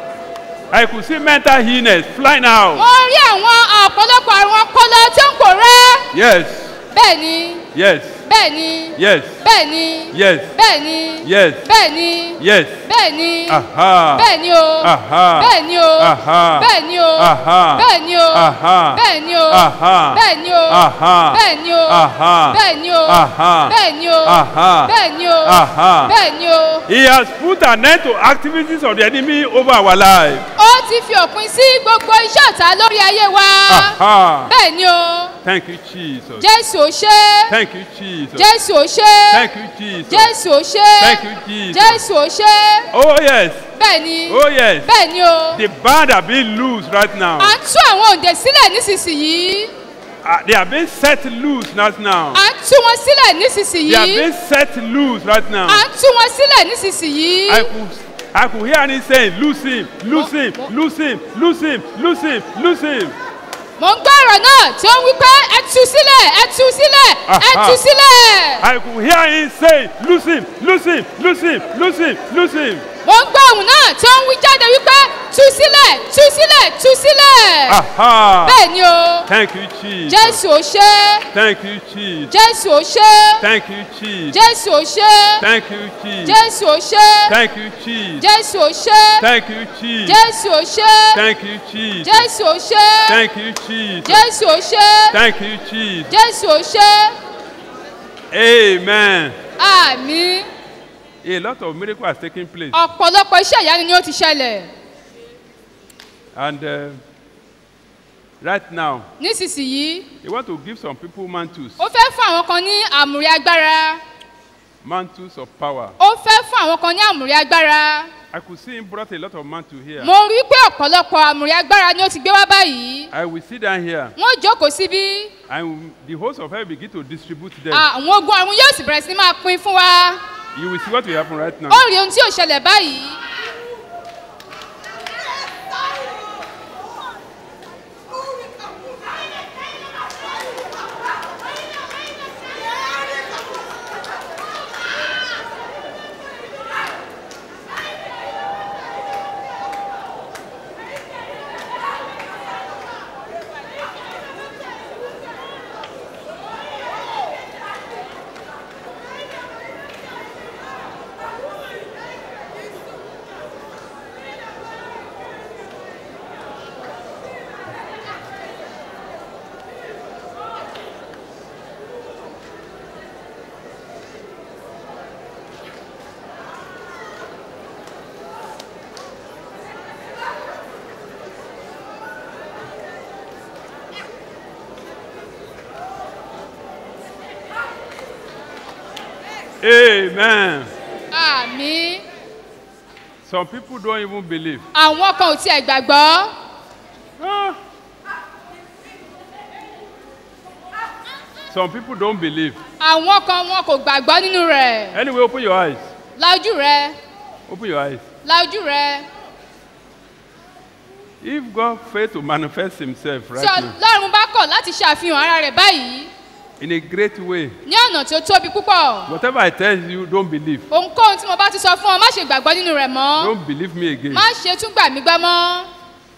I could see mental illness flying out. mo rí àwọn ọ̀pọ̀lọpọ̀ àrùn ọpọlọ tó ń pòórá. Yes, bẹ́ẹ̀ni. yes, bẹ́ẹ̀ni. yes, bẹ́ẹ̀ni. yes, bẹ́ẹ̀ni. yes, bẹ́ẹ̀ni. yes. bẹ́ẹ̀ni. Aha. bẹ́ẹ̀ni o. Aha. bẹ́ẹ̀ni o. Aha. bẹ́ẹ̀ni o. Aha. bẹ́ẹ̀ni o. Aha. bẹ́ẹ̀ni o. Aha. bẹ́ẹ̀ni o. Aha. bẹ́ẹ̀ni o. Aha. bẹ́ẹ̀ni o. Aha. bẹ́ẹ̀ni o. Aha. bẹ́ẹ̀ni o. Aha. bẹ́ẹ̀ni o. He has put an end to activities of the enemy over our life. ó ti fi òpin sí gbogbo iṣẹ́ ọ̀tá lórí ayé wa. Aha. bẹ́ẹ̀ni o. Thank you, Jesus. jésù ò ṣe. Thank you, Jesus. jésù ò ṣe. Thank you, Jesus. jésù ò ṣe. Thank you, Jesus. jésù ò ṣe. Oh, yes. bẹ́ẹ̀ni. Oh, yes. bẹ́ẹ̀ni o. The band are being loose right now. à ń tú àwọn òǹdè sílẹ̀ nísinsìnyí. Uh, they are being set loose right now. à ń tú wọn sílẹ̀ They are nísinsìnyí. being set loose right now. à ń tú wọn sílẹ̀ nísinsìnyí. I could, I could hear him saying, loose him, loose him, loose him, loose him, loose him, loose him. mo ń gbọ́ ọ̀rọ̀ náà tí ó ń wí pé ẹ tú sílẹ̀ ẹ tú sílẹ̀ ẹ Aha. tú sílẹ̀. I could hear him saying, loose him, loose him, loose him, loose him, loose him. mo ń gbọ́ ohùn náà tí ó ń wí jáde wípé tú sílẹ̀ tú sílẹ̀ tú sílẹ̀. Aha. bẹ́ẹ̀ ni o Thank you, Jesus. jésù ò ṣe é. Thank you, Jesus. jésù ò ṣe é. Thank you, Jesus. jésù ò ṣe é. Thank you, Jesus. jésù ò ṣe é. Thank you, Jesus. jésù ò ṣe é. Thank you, Jesus. jésù ò ṣe é. Thank you, Jesus. jésù ò ṣe é. Thank you, Jesus. jésù ò ṣe é. Thank you, Jesus. jésù ò ṣe é. Amen. àmì A lot of miracles has taken place. ọ̀pọ̀lọpọ̀ iṣẹ́ ìyanu ni ó ti ṣẹlẹ̀ And uh, right now, nísinsìnyí he want to give some people mantles, ó fẹ́ fún àwọn kan ní àmùrí agbára mantles of power. ó fẹ́ fún àwọn kan ní àmùrí agbára I could see him brought a lot of mantle here. mo rí pé ọ̀pọ̀lọpọ̀ àmùrí agbára ni ó ti gbé wá báyìí I will sit down here wọ́n jókòó síbí and the host of heaven begin to distribute them. àwọn ogun àrùn yóò sì bẹ̀rẹ̀ sí ní máa pín fún wa You will see what will happen right now. ó rí ohun tí ò ṣẹlẹ̀ báyìí Amen. àmì Some people don't even believe. àwọn kan ò tiẹ̀ gbàgbọ́ Some people don't believe. àwọn kan wọn kò gbàgbọ́ nínú rẹ̀ Anyway, open your eyes. la ojú rẹ Open your eyes. la ojú rẹ If God failed to manifest Himself right tí now ọlọ́run bá kọ̀ láti ṣàfihàn ara rẹ̀ báyìí in a great way, ní ọ̀nà tí ó tóbi púpọ̀ whatever I tell you, don't believe. ohunkóhun tí mo bá ti sọ fún ọ má ṣe gbàgbọ́ nínú rẹ̀ mọ́ Don't believe me again. má ṣe tún gbà mí gbọ́ mọ́.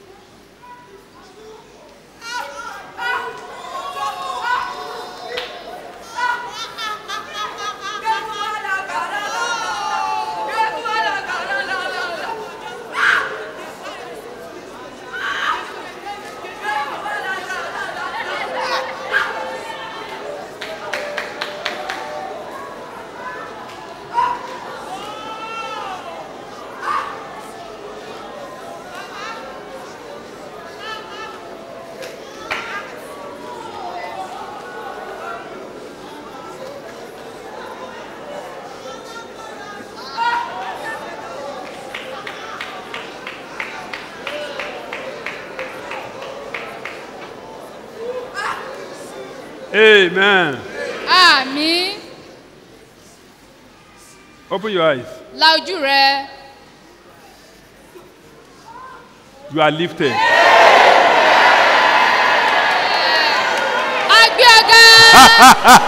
Amen. àmì Open your eyes. la ojú rẹ You are lifted. agbé ọgá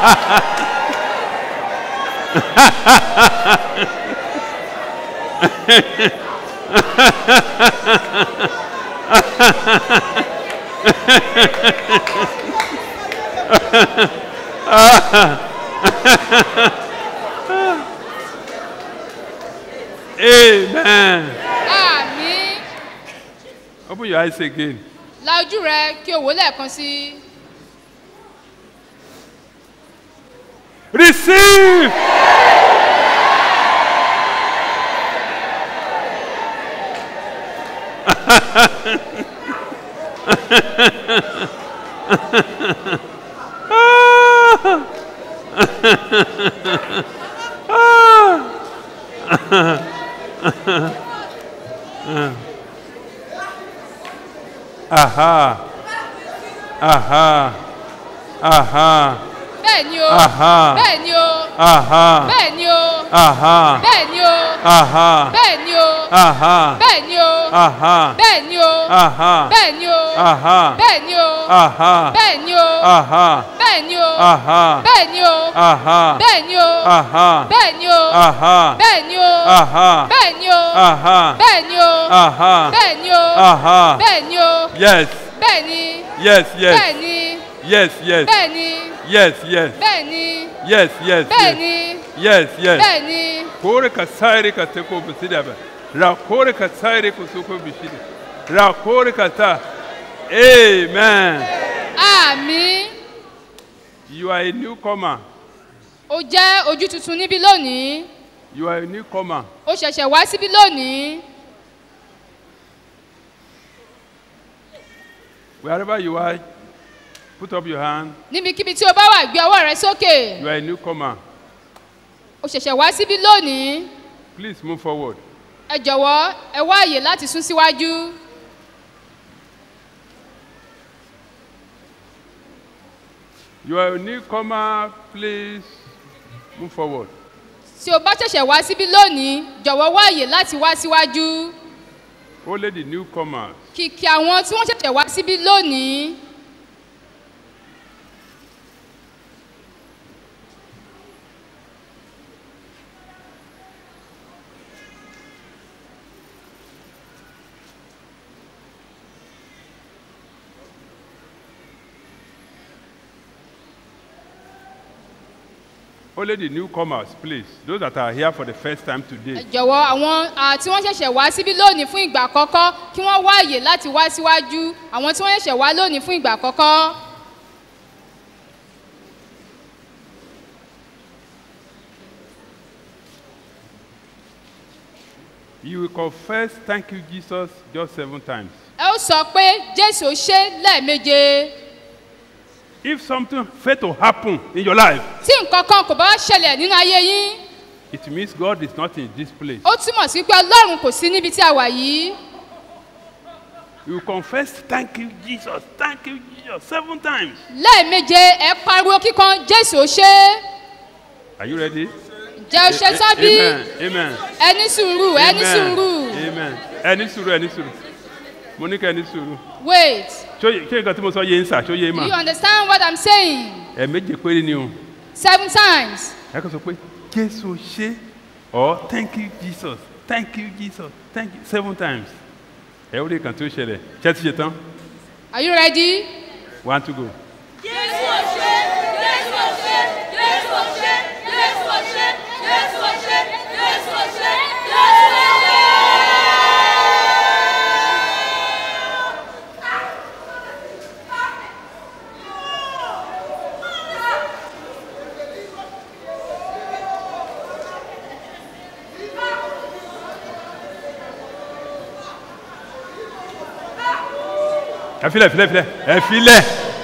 Amen. àmì Open your eyes again. la ojú rẹ kí o wò lẹ́ẹ̀kan sí i. Receive. Aha. Aha. Aha. bẹ́ẹ̀ ni o Aha. bẹ́ẹ̀ ni o Aha. bẹ́ẹ̀ ni o Aha. bẹ́ẹ̀ ni o Aha. bẹ́ẹ̀ ni o Aha. bẹ́ẹ̀ ni o Aha. bẹ́ẹ̀ ni o Aha. bẹ́ẹ̀ ni o Aha. bẹ́ẹ̀ ni o Aha. bẹ́ẹ̀ ni o Aha. bẹ́ẹ̀ ni o Aha. bẹ́ẹ̀ ni o Aha. bẹ́ẹ̀ ni o Aha. bẹ́ẹ̀ ni o Aha. bẹ́ẹ̀ ni o Aha. bẹ́ẹ̀ ni o Aha. bẹ́ẹ̀ ni o Aha. bẹ́ẹ̀ ni o Aha. bẹ́ẹ̀ ni o Yes. bẹ́ẹ̀ ni Yes, yes. bẹ́ẹ̀ ni Yes, yes. bẹ́ẹ̀ ni Yes, yes. bẹ́ẹ̀ ni Yes, yes. bẹ́ẹ̀ yes. ni Yes, yes. bẹ́ẹ̀ ni Kore ka saire ka teko bisida ba. Ra kore ka saire ku suko bishida. Ra kore ka ta. Amen. àmì You are a newcomer. o jẹ́ ojú tuntun níbí lónìí You are a newcomer. o ṣẹ̀ṣẹ̀ wá síbí lónìí Wherever you are, put up your hand. níbikíbi tí o bá wà gbé ọwọ́ rẹ sókè You are a newcomer. o ṣẹ̀ṣẹ̀ wá síbí lónìí Please move forward. ẹ jọ̀wọ́ ẹ wá àyè láti sún síwájú You are a newcomer. Please move forward. tí o bá ṣẹ̀ṣẹ̀ wá síbí lónìí jọ̀wọ́ wá àyè láti wá síwájú Only the newcomers. kìkì àwọn tí wọ́n ṣẹ̀ṣẹ̀ wá síbí lónìí Only the newcomers, please. Those that are here for the first time ẹ today. jọ̀wọ́ àwọn ah, tí wọ́n ṣẹ̀ṣẹ̀ wá síbí lónìí fún ìgbà àkọ́kọ́ kí wọ́n wá àyè láti wá síwájú àwọn tí wọ́n ṣẹ̀ṣẹ̀ wá lónìí fún ìgbà àkọ́kọ́. You will confess, thank you, Jesus, just seven times. ẹ ó sọ pé jésù ó ṣe lẹ́ẹ̀méje If something fail to happen in your life, tí nǹkan kan kò bá wá ṣẹlẹ̀ nínú ayé yín It means God is not in this place. ó túmọ̀ sí pé ọlọ́run kò sí níbi tí a wà yìí You confess, thank you, Jesus, thank you, Jesus, seven times. lẹ́ẹ̀meje ẹ pariwo kíkan jésù ó ṣe é Are you ready? ǹjẹ́ ó ṣe tán bí Amen. Amen. ẹ ní sùúrù ẹ ní Amen. sùúrù Amen. Ẹ ní sùúrù, ẹ ní sùúrù. Mo ní kẹ́ ẹ ní sùúrù. wait Ṣé ṣé nǹkan tí mo sọ yé ń sà, ṣó yé do you mà? understand what i'm saying Ẹ méje péré ni o. seven times Ẹ kàn sọ pé Jésù ṣe or thank you Jesus, thank you Jesus, thank you seven times. Ẹ ó rí kan tó ṣẹlẹ̀. Ṣé ti ṣe tán? are you ready. One to go. Jésù ò ṣe, Jésù ò ṣe, Jésù ò ṣe, Jésù ò ṣe, Jésù ò ṣe, Jésù ò ṣe, Jésù ò ṣe. Ẹ filẹ̀ filẹ̀ filẹ̀ ẹ filẹ̀.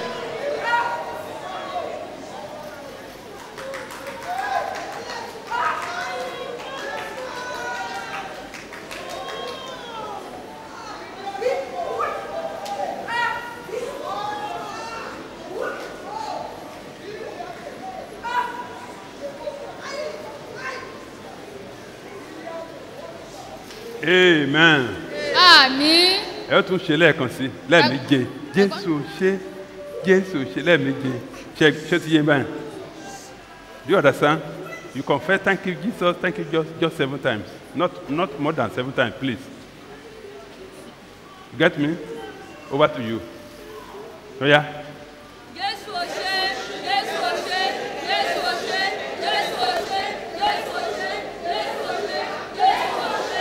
Amen. àmì ẹ ó tún ṣe lẹ́ẹ̀kan sí lẹ́ẹ̀méje jésù ṣe jésù ṣe lẹ́ẹ̀méje ṣe ṣé ti yé báyìí do you understand you confess thank you jesus thank you just just seven times not not more than seven times please you get me over to you oya Jésù ò ṣe, Jésù ò ṣe, Jésù ò ṣe, Jésù ò ṣe, Jésù ò ṣe, Jésù ò ṣe, Jésù ò ṣe.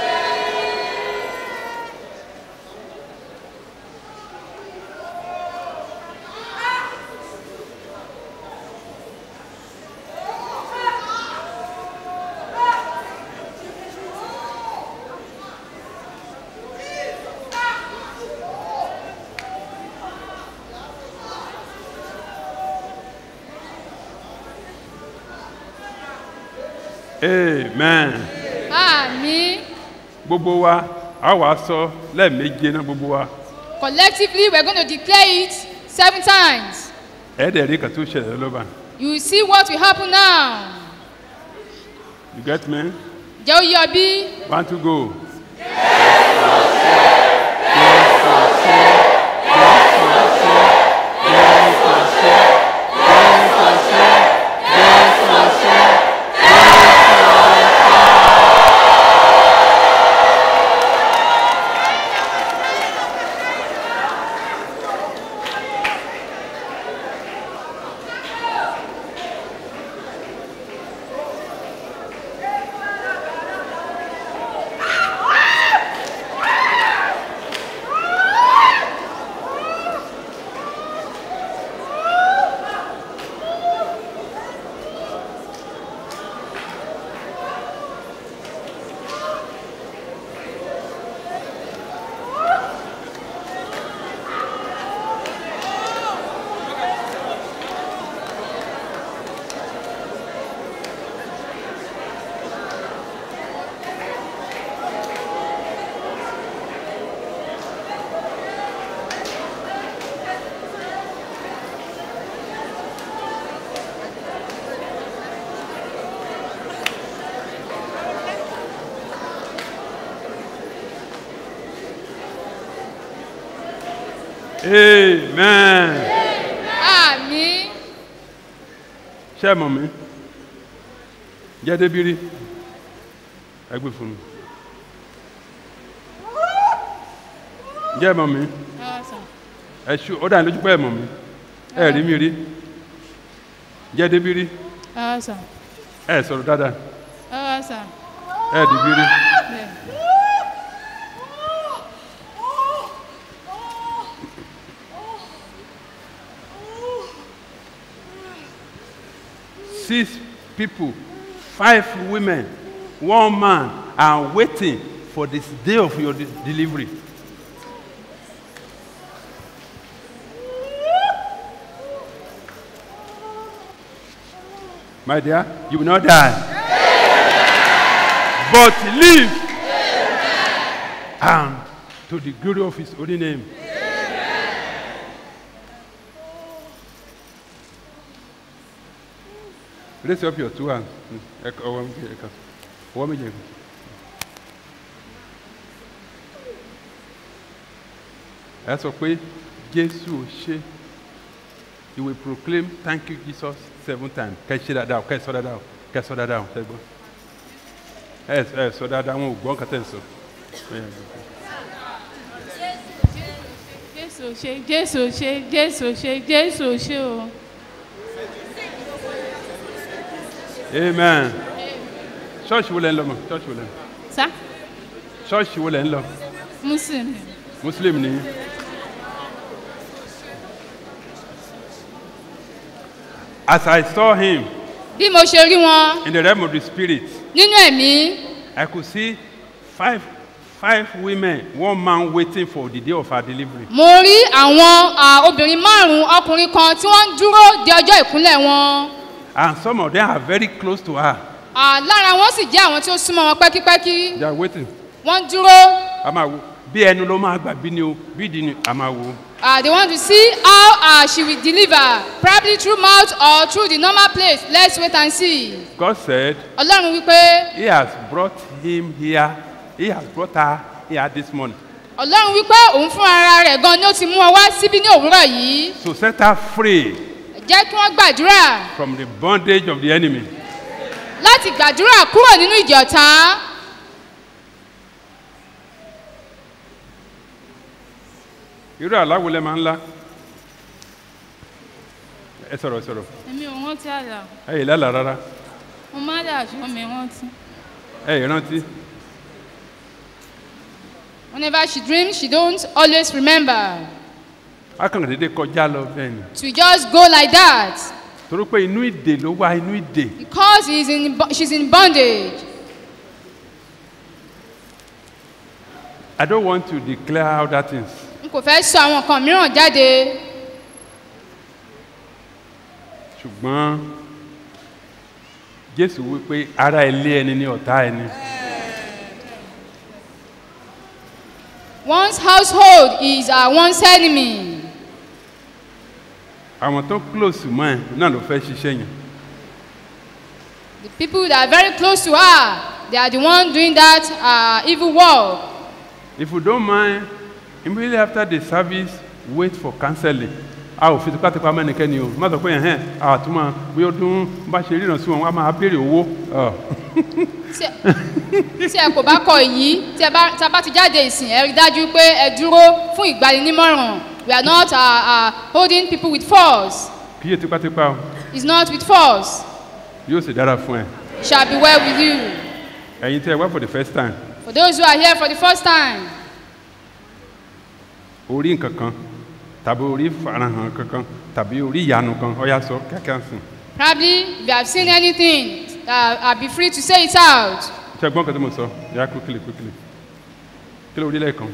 amen àmì gbogbo wa a wàá sọ lẹ́ẹ̀méje náà gbogbo wa collectively we're going to declare it seven times ẹ̀ẹ́dẹ̀ rí kan tó ṣẹlẹ̀ lọ́ba you will see what will happen now you get me jẹ́ ó yọ bí one to go. amen. àmì ṣé ẹ mọ̀ mí jẹ́ débírí ẹ gbé fún mi jẹ́ ẹ mọ̀ mí ẹ ṣú ó dà ní lójú pé ẹ mọ̀ mí ẹ rí mi rí jẹ́ débírí ẹ sọ̀rọ̀ dáadáa ẹ dìbírí six people five women one man are waiting for this day of your de- delivery. My dear, you will not die. but live. And to the glory of his holy name. Raise up your two hands. Ẹ kọ- Ọwọ́ méjì ẹ kàn. Ọwọ́ méjì ẹ kàn. Ẹ sọ pé Jésù ò ṣe. You will proclaim thank you Jesus seven times. Kẹ́ ẹ ṣe dáadáa o, kẹ́ ẹ sọ dáadáa o, kẹ́ ẹ sọ dáadáa o, ṣe gbọ́. Ẹ ẹ sọ dáadáa, wọn ò gbọ́ nǹkan tẹ̀ ń sọ. jésù ṣe jésù ṣe jésù ṣe jésù ṣe o. Amen. Ṣọ́ọ̀ṣì wo lẹ ń lọ mọ̀? Ṣọ́ọ̀ṣì wo lẹ ń lọ? sá Ṣọ́ọ̀ṣì wo lẹ ń lọ? muslim Muslim ni. As I saw him bí mo ṣe rí wọn in the realm of the spirit, nínú ẹ̀mí I could see five five women, one man waiting for the day of her delivery. mo rí àwọn à, obìnrin márùn-ún ọkùnrin kan tí wọ́n ń dúró de ọjọ́ ìkúnlẹ̀ wọn And some of them are very close to her. À, lára wọn sì jẹ́ àwọn tí ó súnmọ́ wọn pẹ́kípẹ́kí They are waiting. wọ́n dúró A máa wo bí ẹnu ló máa gbà bí ni o bí ìdí ni a máa wo. uh, they want to see how uh, she will deliver probably through mouth or through the normal place let's wait and see God said ọlọ́run wípé he has brought him here. He has brought her here this morning. ọlọ́run wípé òun fún ara rẹ̀ gan ni ó ti mú ọ wá síbí ní òwúrọ̀ yìí To set her free jẹ́ kí wọ́n gbàdúrà from the bondage of the enemy. láti gbàdúrà kúrò nínú ìjì ọ̀tá Irú àláwo lẹ máa ń lá. Ẹ sọ̀rọ̀ ẹ sọ̀rọ̀. èmi ò rántí àlà Ẹ yìí lálàá rárá. mo má dà ṣọ́ mi rántí. Ẹ yìí rántí. whenever she dreams she don't always remember Akànnà dédé kọjá lọ bẹ́ẹ̀ ni. to just go like that Torí pé inú ìdè ló wá inú ìdè. because he's in, bo- she's in bondage. I don't want to declare other things. n kò fẹ́ sọ àwọn nǹkan mìíràn jáde ṣùgbọ́n Jésù wípé ara ilé ẹni ní ọ̀tá ẹni. one's household is uh, one's enemy. Àwọn tó close mọ́ ẹ náà ló fẹ́ ṣiṣẹ́ yẹn. the people that are very close to her they are the one doing that uh, evil work. If you don't mind, immediately after the service, wait for counseling. A ò fi tipátipá mẹ́nikẹ́ni o. Má sọ pé ẹ̀hẹ́n àtúmọ̀ bí ó dún bá ṣe ríran sí wọn, wọ́n á máa béèrè owó. Ọ̀. tí ẹ kò bá kọ èyí tí ẹ bá tí a bá ti jáde ìsìn ẹ rí dájú pé ẹ dúró fún ìgbaninímọ̀ràn we are not uh, uh, holding people with force Kí yé tipátipá o. it's not with force Yóò sì dára fún ẹ. it shall be well with you Ẹ̀yin tí ẹ wá for the first time, for those who are here for the first time orí nǹkan kan tàbí orí farahàn kankan tàbí orí ìyanu kan ọ̀yà sọ kíákíá sìn. probably if you have seen anything uh, uh, be free to say it out Ṣé ẹ gbọ́n kan tí mo sọ? Yà quickly quickly. Kí ló rí lẹ́ẹ̀kan?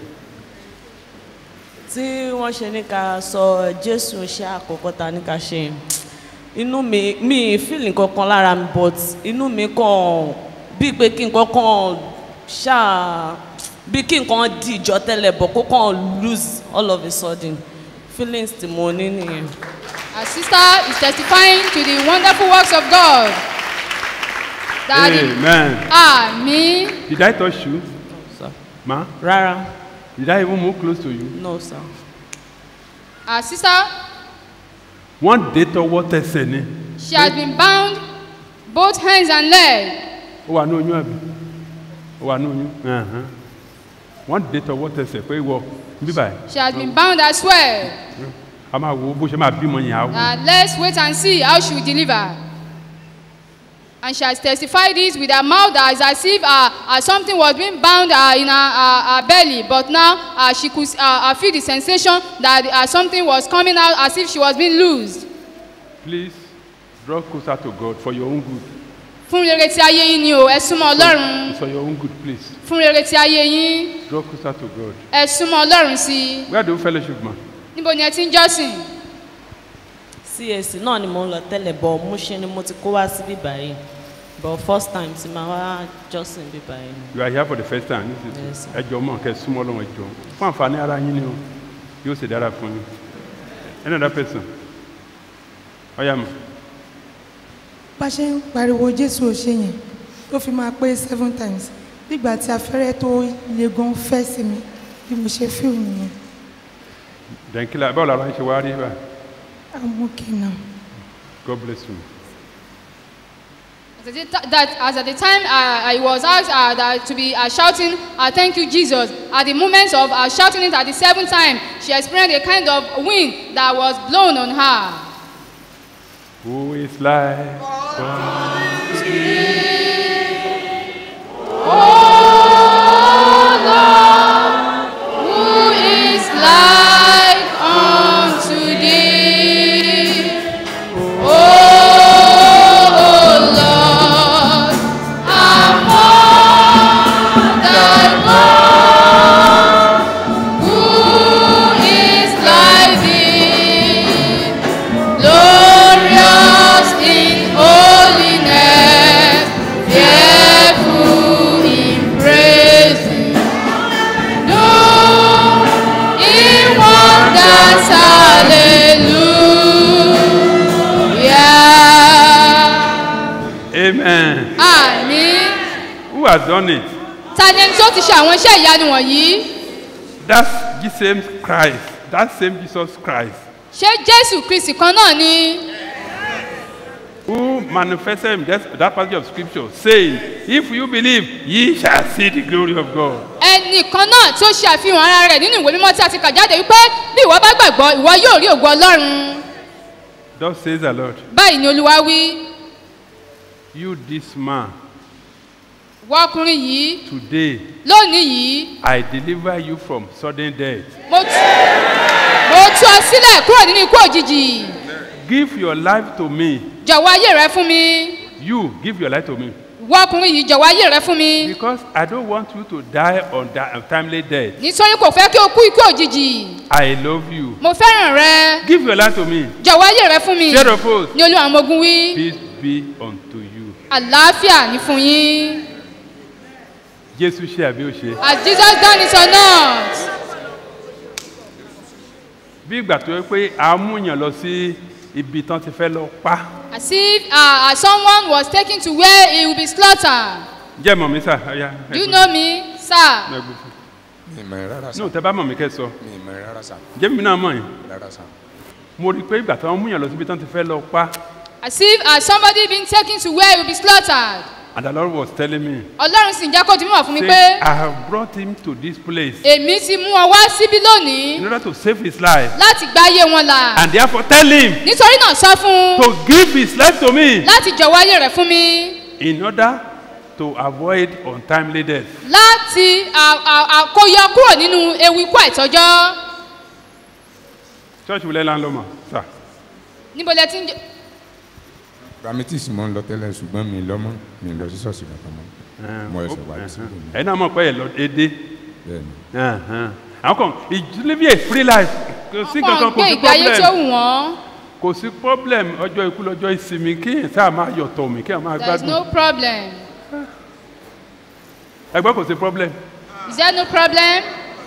tí wọ́n ṣe ní ká sọ jésù ṣe àkọ́kọ́ ta ní ká ṣe inú mi mi feel nǹkan kan lára mi but inú mi kàn bíi pé kí nǹkan kan ṣáà bíi kí nǹkan di ìjọ tẹ́lẹ̀ bọ̀ kó kàn lose all of a sudden feelings tí mo ní nìyẹn. our sister is testifying to the wonderful works of God that Amen. àmì Did I touch you? Sir. Ma? Rárá. Did I even move close to you? no sir. our sister Wọ́n dé tọwọ́ tẹsẹ̀ ni. she has been bound both hands and leg Ó wà ní oyún àbí? Ó wà ní oyún. Ẹ̀hán. Wọ́n dé tọwọ́ tẹsẹ̀ pé ìwọ bíbà ẹ̀. she has been bound as well A máa wo bó ṣe máa bímọ yẹn á wò. uh, let's wait and see how she will deliver and she has testified this with her mouth as as if uh, uh, something was being bound uh, in her, uh, her belly but now uh, she could uh, uh, feel the sensation that uh, something was coming out as if she was being loosed Please draw closer to God for your own good. fún rere tí ayé yín ni o ẹ súnmọ́ ọlọ́run For your own good, please. fún rere tí ayé yín Draw closer to God. ẹ súnmọ́ ọlọ́run sí i Where do you fellowship, ma? níbo ni ẹ ti ń jọ́sìn cac náà ni mo ń lọ tẹ́lẹ̀ bọ̀ múṣe ni mo ti kó wá síbí báyìí but first time tí màá wá jọ́sìn bíbá yẹn. You are here for the first time. Yes, sir. Ẹ jọ mọ̀ kẹ́ súnmọ́ lọ́wọ́ ẹ jọ. Fún àǹfààní ara yín ni o. Yóò ṣe dára fún yín. Another person. Ọ̀yà mọ̀. bá ṣe ń pariwo jésù ò ṣe yẹn tó fi máa pé seven times nígbà tí afẹ́rẹ́ tó le gan fẹ́ sí mi bí mo ṣe fíìmù nìyẹn Dẹ̀nkílà báwo lára ń ṣe wá rí bá? i'm okay now. God bless you. As at the ti- that as at the time uh, I was asked uh, that to be uh, shouting, uh, "Thank you, Jesus!" At the moment of uh, shouting it at the seventh time, she experienced a kind of wind that was blown on her. Who is like Who is like unto thee, O Lord, among thy gods? Who is like thee, glorious in holiness, fearful in praises? No, in wonders, hallelujah. Amen. Àmín. Who has done it? Ta ni ẹni tí ó ti ṣe àwọn iṣẹ́ ìyanu wọ̀nyí? That's the same Christ. That same Jesus Christ. Ṣé Jésù Kristì kan náà ni? Who manifested in that, that passage of scripture saying, If you believe, ye shall see the glory of God. Ẹnìkan náà tí ó ṣe àfihàn ara rẹ̀ nínú ìwé mímọ́ tí a ti kà jáde wípé bí ìwọ bá gbàgbọ́ ìwọ yóò rí ògo Ọlọ́run. Thus says the Lord, Báyìí ni Olúwa wí, You, this man, wọ ọkùnrin yìí today lónìí yìí I deliver you from sudden death. mo tú mo tú ọ sílẹ̀ kúrò nínú ikú òjijì. Give your life to me. Jọ̀wọ́ ayé rẹ fún mi. You, give your life to me. Wọ ọkùnrin yìí jọ̀wọ́ ayé rẹ fún mi. Because I don't want you to die on that untimely death. Nítorí kò fẹ́ kí o kú ikú òjijì. I love you. Mo fẹ́ràn rẹ. Give your life to me. Jọ̀wọ́ ayé rẹ fún mi. Share of oath. Ní Olúwa àwọn ọmọ ogun wí. Peace be unto you. Àlàáfíà ní fún yín. Jésù ṣe àbí ó ṣe. Has Jesus done it or not? Bí ìgbà tó yẹ pé a mú yàn lọ sí ibi tán ti fẹ́ lọ pa. As if uh, as someone was taken to where he will be slaughtered. Jẹ́ mọ̀ mi sà, ọ̀ya. Do you know me, sir? mi mọ̀ ẹ́ rárá sá. Ní òtẹ́ bá mọ̀ mi kẹ́ sọ. mi mọ̀ ẹ́ rárá sá. Jẹ́ mi náà mọ̀ yín. rárá sá. Mo rí i pé ìgbà tí wọ́n mú yàn lọ síbi tán ti fẹ́ lọ pa. As if as somebody being taken to where he will be slaughtered. And the Lord was telling me. Ọlọ́run sì ń jẹ́ kó di mímọ̀ fún mi Say, pé I have brought him to this place èmi ti mú ọ wá síbí lónìí in order to save his life. láti gba ayé wọn là. And therefore tell him Nítorí náà sọ fún un to give his life to me láti jọ̀wọ́ ayé rẹ̀ fún mi in order to avoid untimely death. láti à- à- à- kó yọ kúrò nínú ewu ikú àìtọ́jọ́. Church wulẹ̀ la ń lọ mọ̀ sà. Níbo lẹ ti ń jẹ. Ramitis mo ń lọ tẹ́lẹ̀ ṣùgbọ́n mi lọ́mọ mi lọ sí ṣọ́ọ̀ṣì kankan mọ́. Mo ẹsẹ̀ wá sí ìlú mi. Ẹ̀yin náà mọ̀ pé ẹ̀ lọ dédé. Bẹ́ẹ̀ni. Àwọn kan ìdílébí a free life kò sí Wọ́n kankan kò gbé sí ìgbé ayé tí ó problem. wù wọ́n. Kò sí problem ọjọ́ ikú lọ́jọ́ ìsinmi kí ẹ̀ sáà máa yọ̀ tọ̀ mí kí ẹ̀ máa There is gbádùn. no problem. Ẹgbẹ́ kò sí problem. Is there no problem?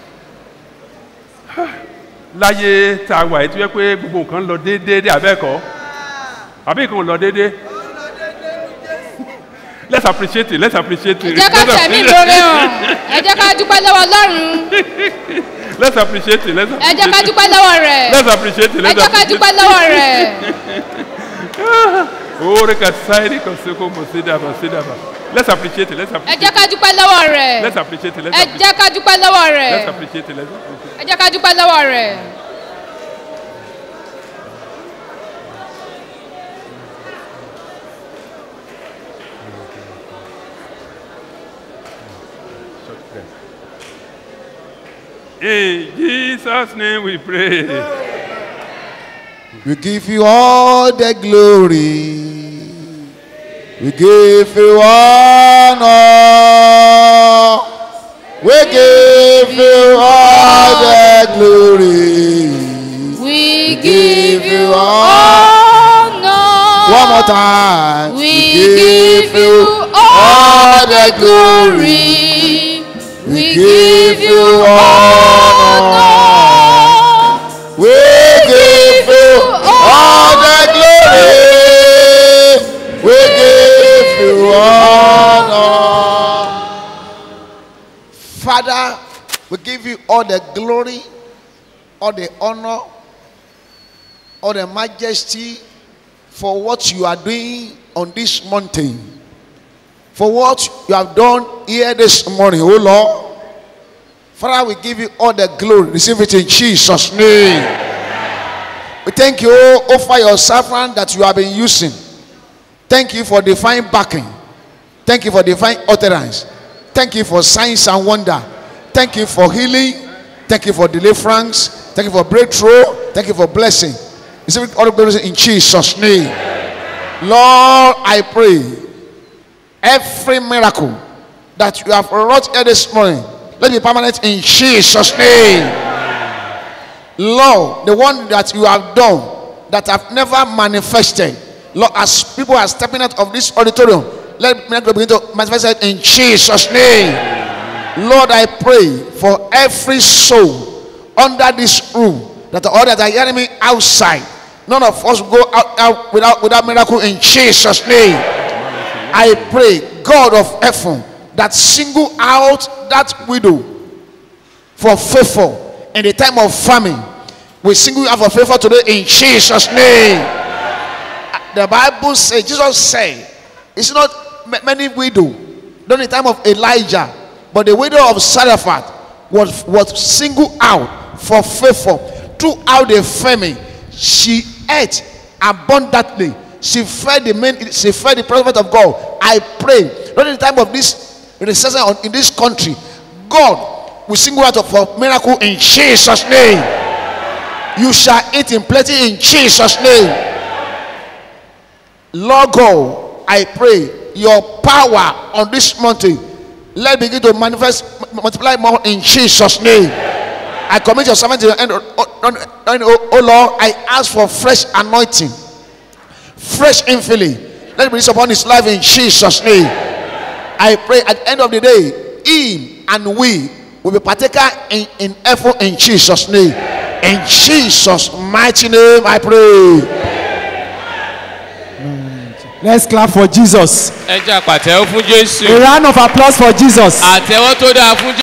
Láyé tá a wà yìí tó yẹ pé gbogbo nǹkan lọ déédéé abẹ́ẹ̀kọ́. Àbí nǹkan ò lọ déédéé. Let's appreciate it. Let's appreciate Ẹ it. jẹ́ ká Let's fẹ̀mí appreciate- ìmoore hàn. Ẹ jẹ́ ká dúpẹ́ lọ́wọ́ Ọlọ́run. Let's appreciate it. Let's Ẹ appreciate jẹ́ ká it. dúpẹ́ lọ́wọ́ rẹ̀. Let's appreciate it. Ẹ Let's jẹ́ ká appreciate dúpẹ́ it. lọ́wọ́ rẹ̀. Ore kasairi koseko mosida basida ba. Let's appreciate it. Let's Ẹ appreciate jẹ́ ká dúpẹ́ lọ́wọ́ rẹ̀. Let's appreciate it. Let's Ẹ appreciate jẹ́ ká dúpẹ́ lọ́wọ́ Let's rẹ̀. appreciate it. Let's appreciate Ẹ jẹ́ ká dúpẹ́ lọ́wọ́ rẹ̀. In Jesus' name we pray. We give you all the glory. We give you honor. We give you all the glory. We give you honor. One more time. We give you all the glory. We give you honor. We give you all the glory. We give you honor. Father, we give you all the glory, all the honor, all the majesty for what you are doing on this mountain. For what you have done here this morning, oh Lord. Father, we give you all the glory. Receive it in Jesus' name. We thank you oh, for your servant that you have been using. Thank you for divine backing. Thank you for divine utterance. Thank you for signs and wonder. Thank you for healing. Thank you for deliverance. Thank you for breakthrough. Thank you for blessing. Receive all the glory in Jesus' name. Lord, I pray every miracle that you have wrought here this morning, let it be permanent in Jesus' name. Lord, the one that you have done that have never manifested, Lord, as people are stepping out of this auditorium, let miracle begin to manifest it in Jesus' name. Lord, I pray for every soul under this room that all that are hearing me outside, none of us will go out, out without without miracle in Jesus' name. I pray, God of heaven, that single out that widow for favor in the time of famine. We single you out for favor today in Jesus' name. The Bible says, Jesus said, it's not ma- many widow during the time of Elijah, but the widow of Saraphat was, was singled out for favor throughout the famine. She ate abundantly. She fed the men, she fed the prophet of God. I pray during the time of this recession on- in this country, God will single out for miracle in Jesus' name. You shall eat in plenty in Jesus' name. Lord God, I pray your power on this mountain let it begin to manifest m- multiply more in Jesus' name. I commit your servant to your hand, oh, oh, oh, oh Lord. I ask for fresh anointing, fresh infilling. Let it be released upon his life in Jesus' name. I pray at the end of the day, him and we will be partaker in, in effort in Jesus' name. In Jesus' mighty name, I pray. Let's clap for Jesus. ẹ jẹ́ àpàtẹ́wọ́ fún jésù. A round of applause for Jesus. àtẹ́wọ́ tó dáa fún jésù.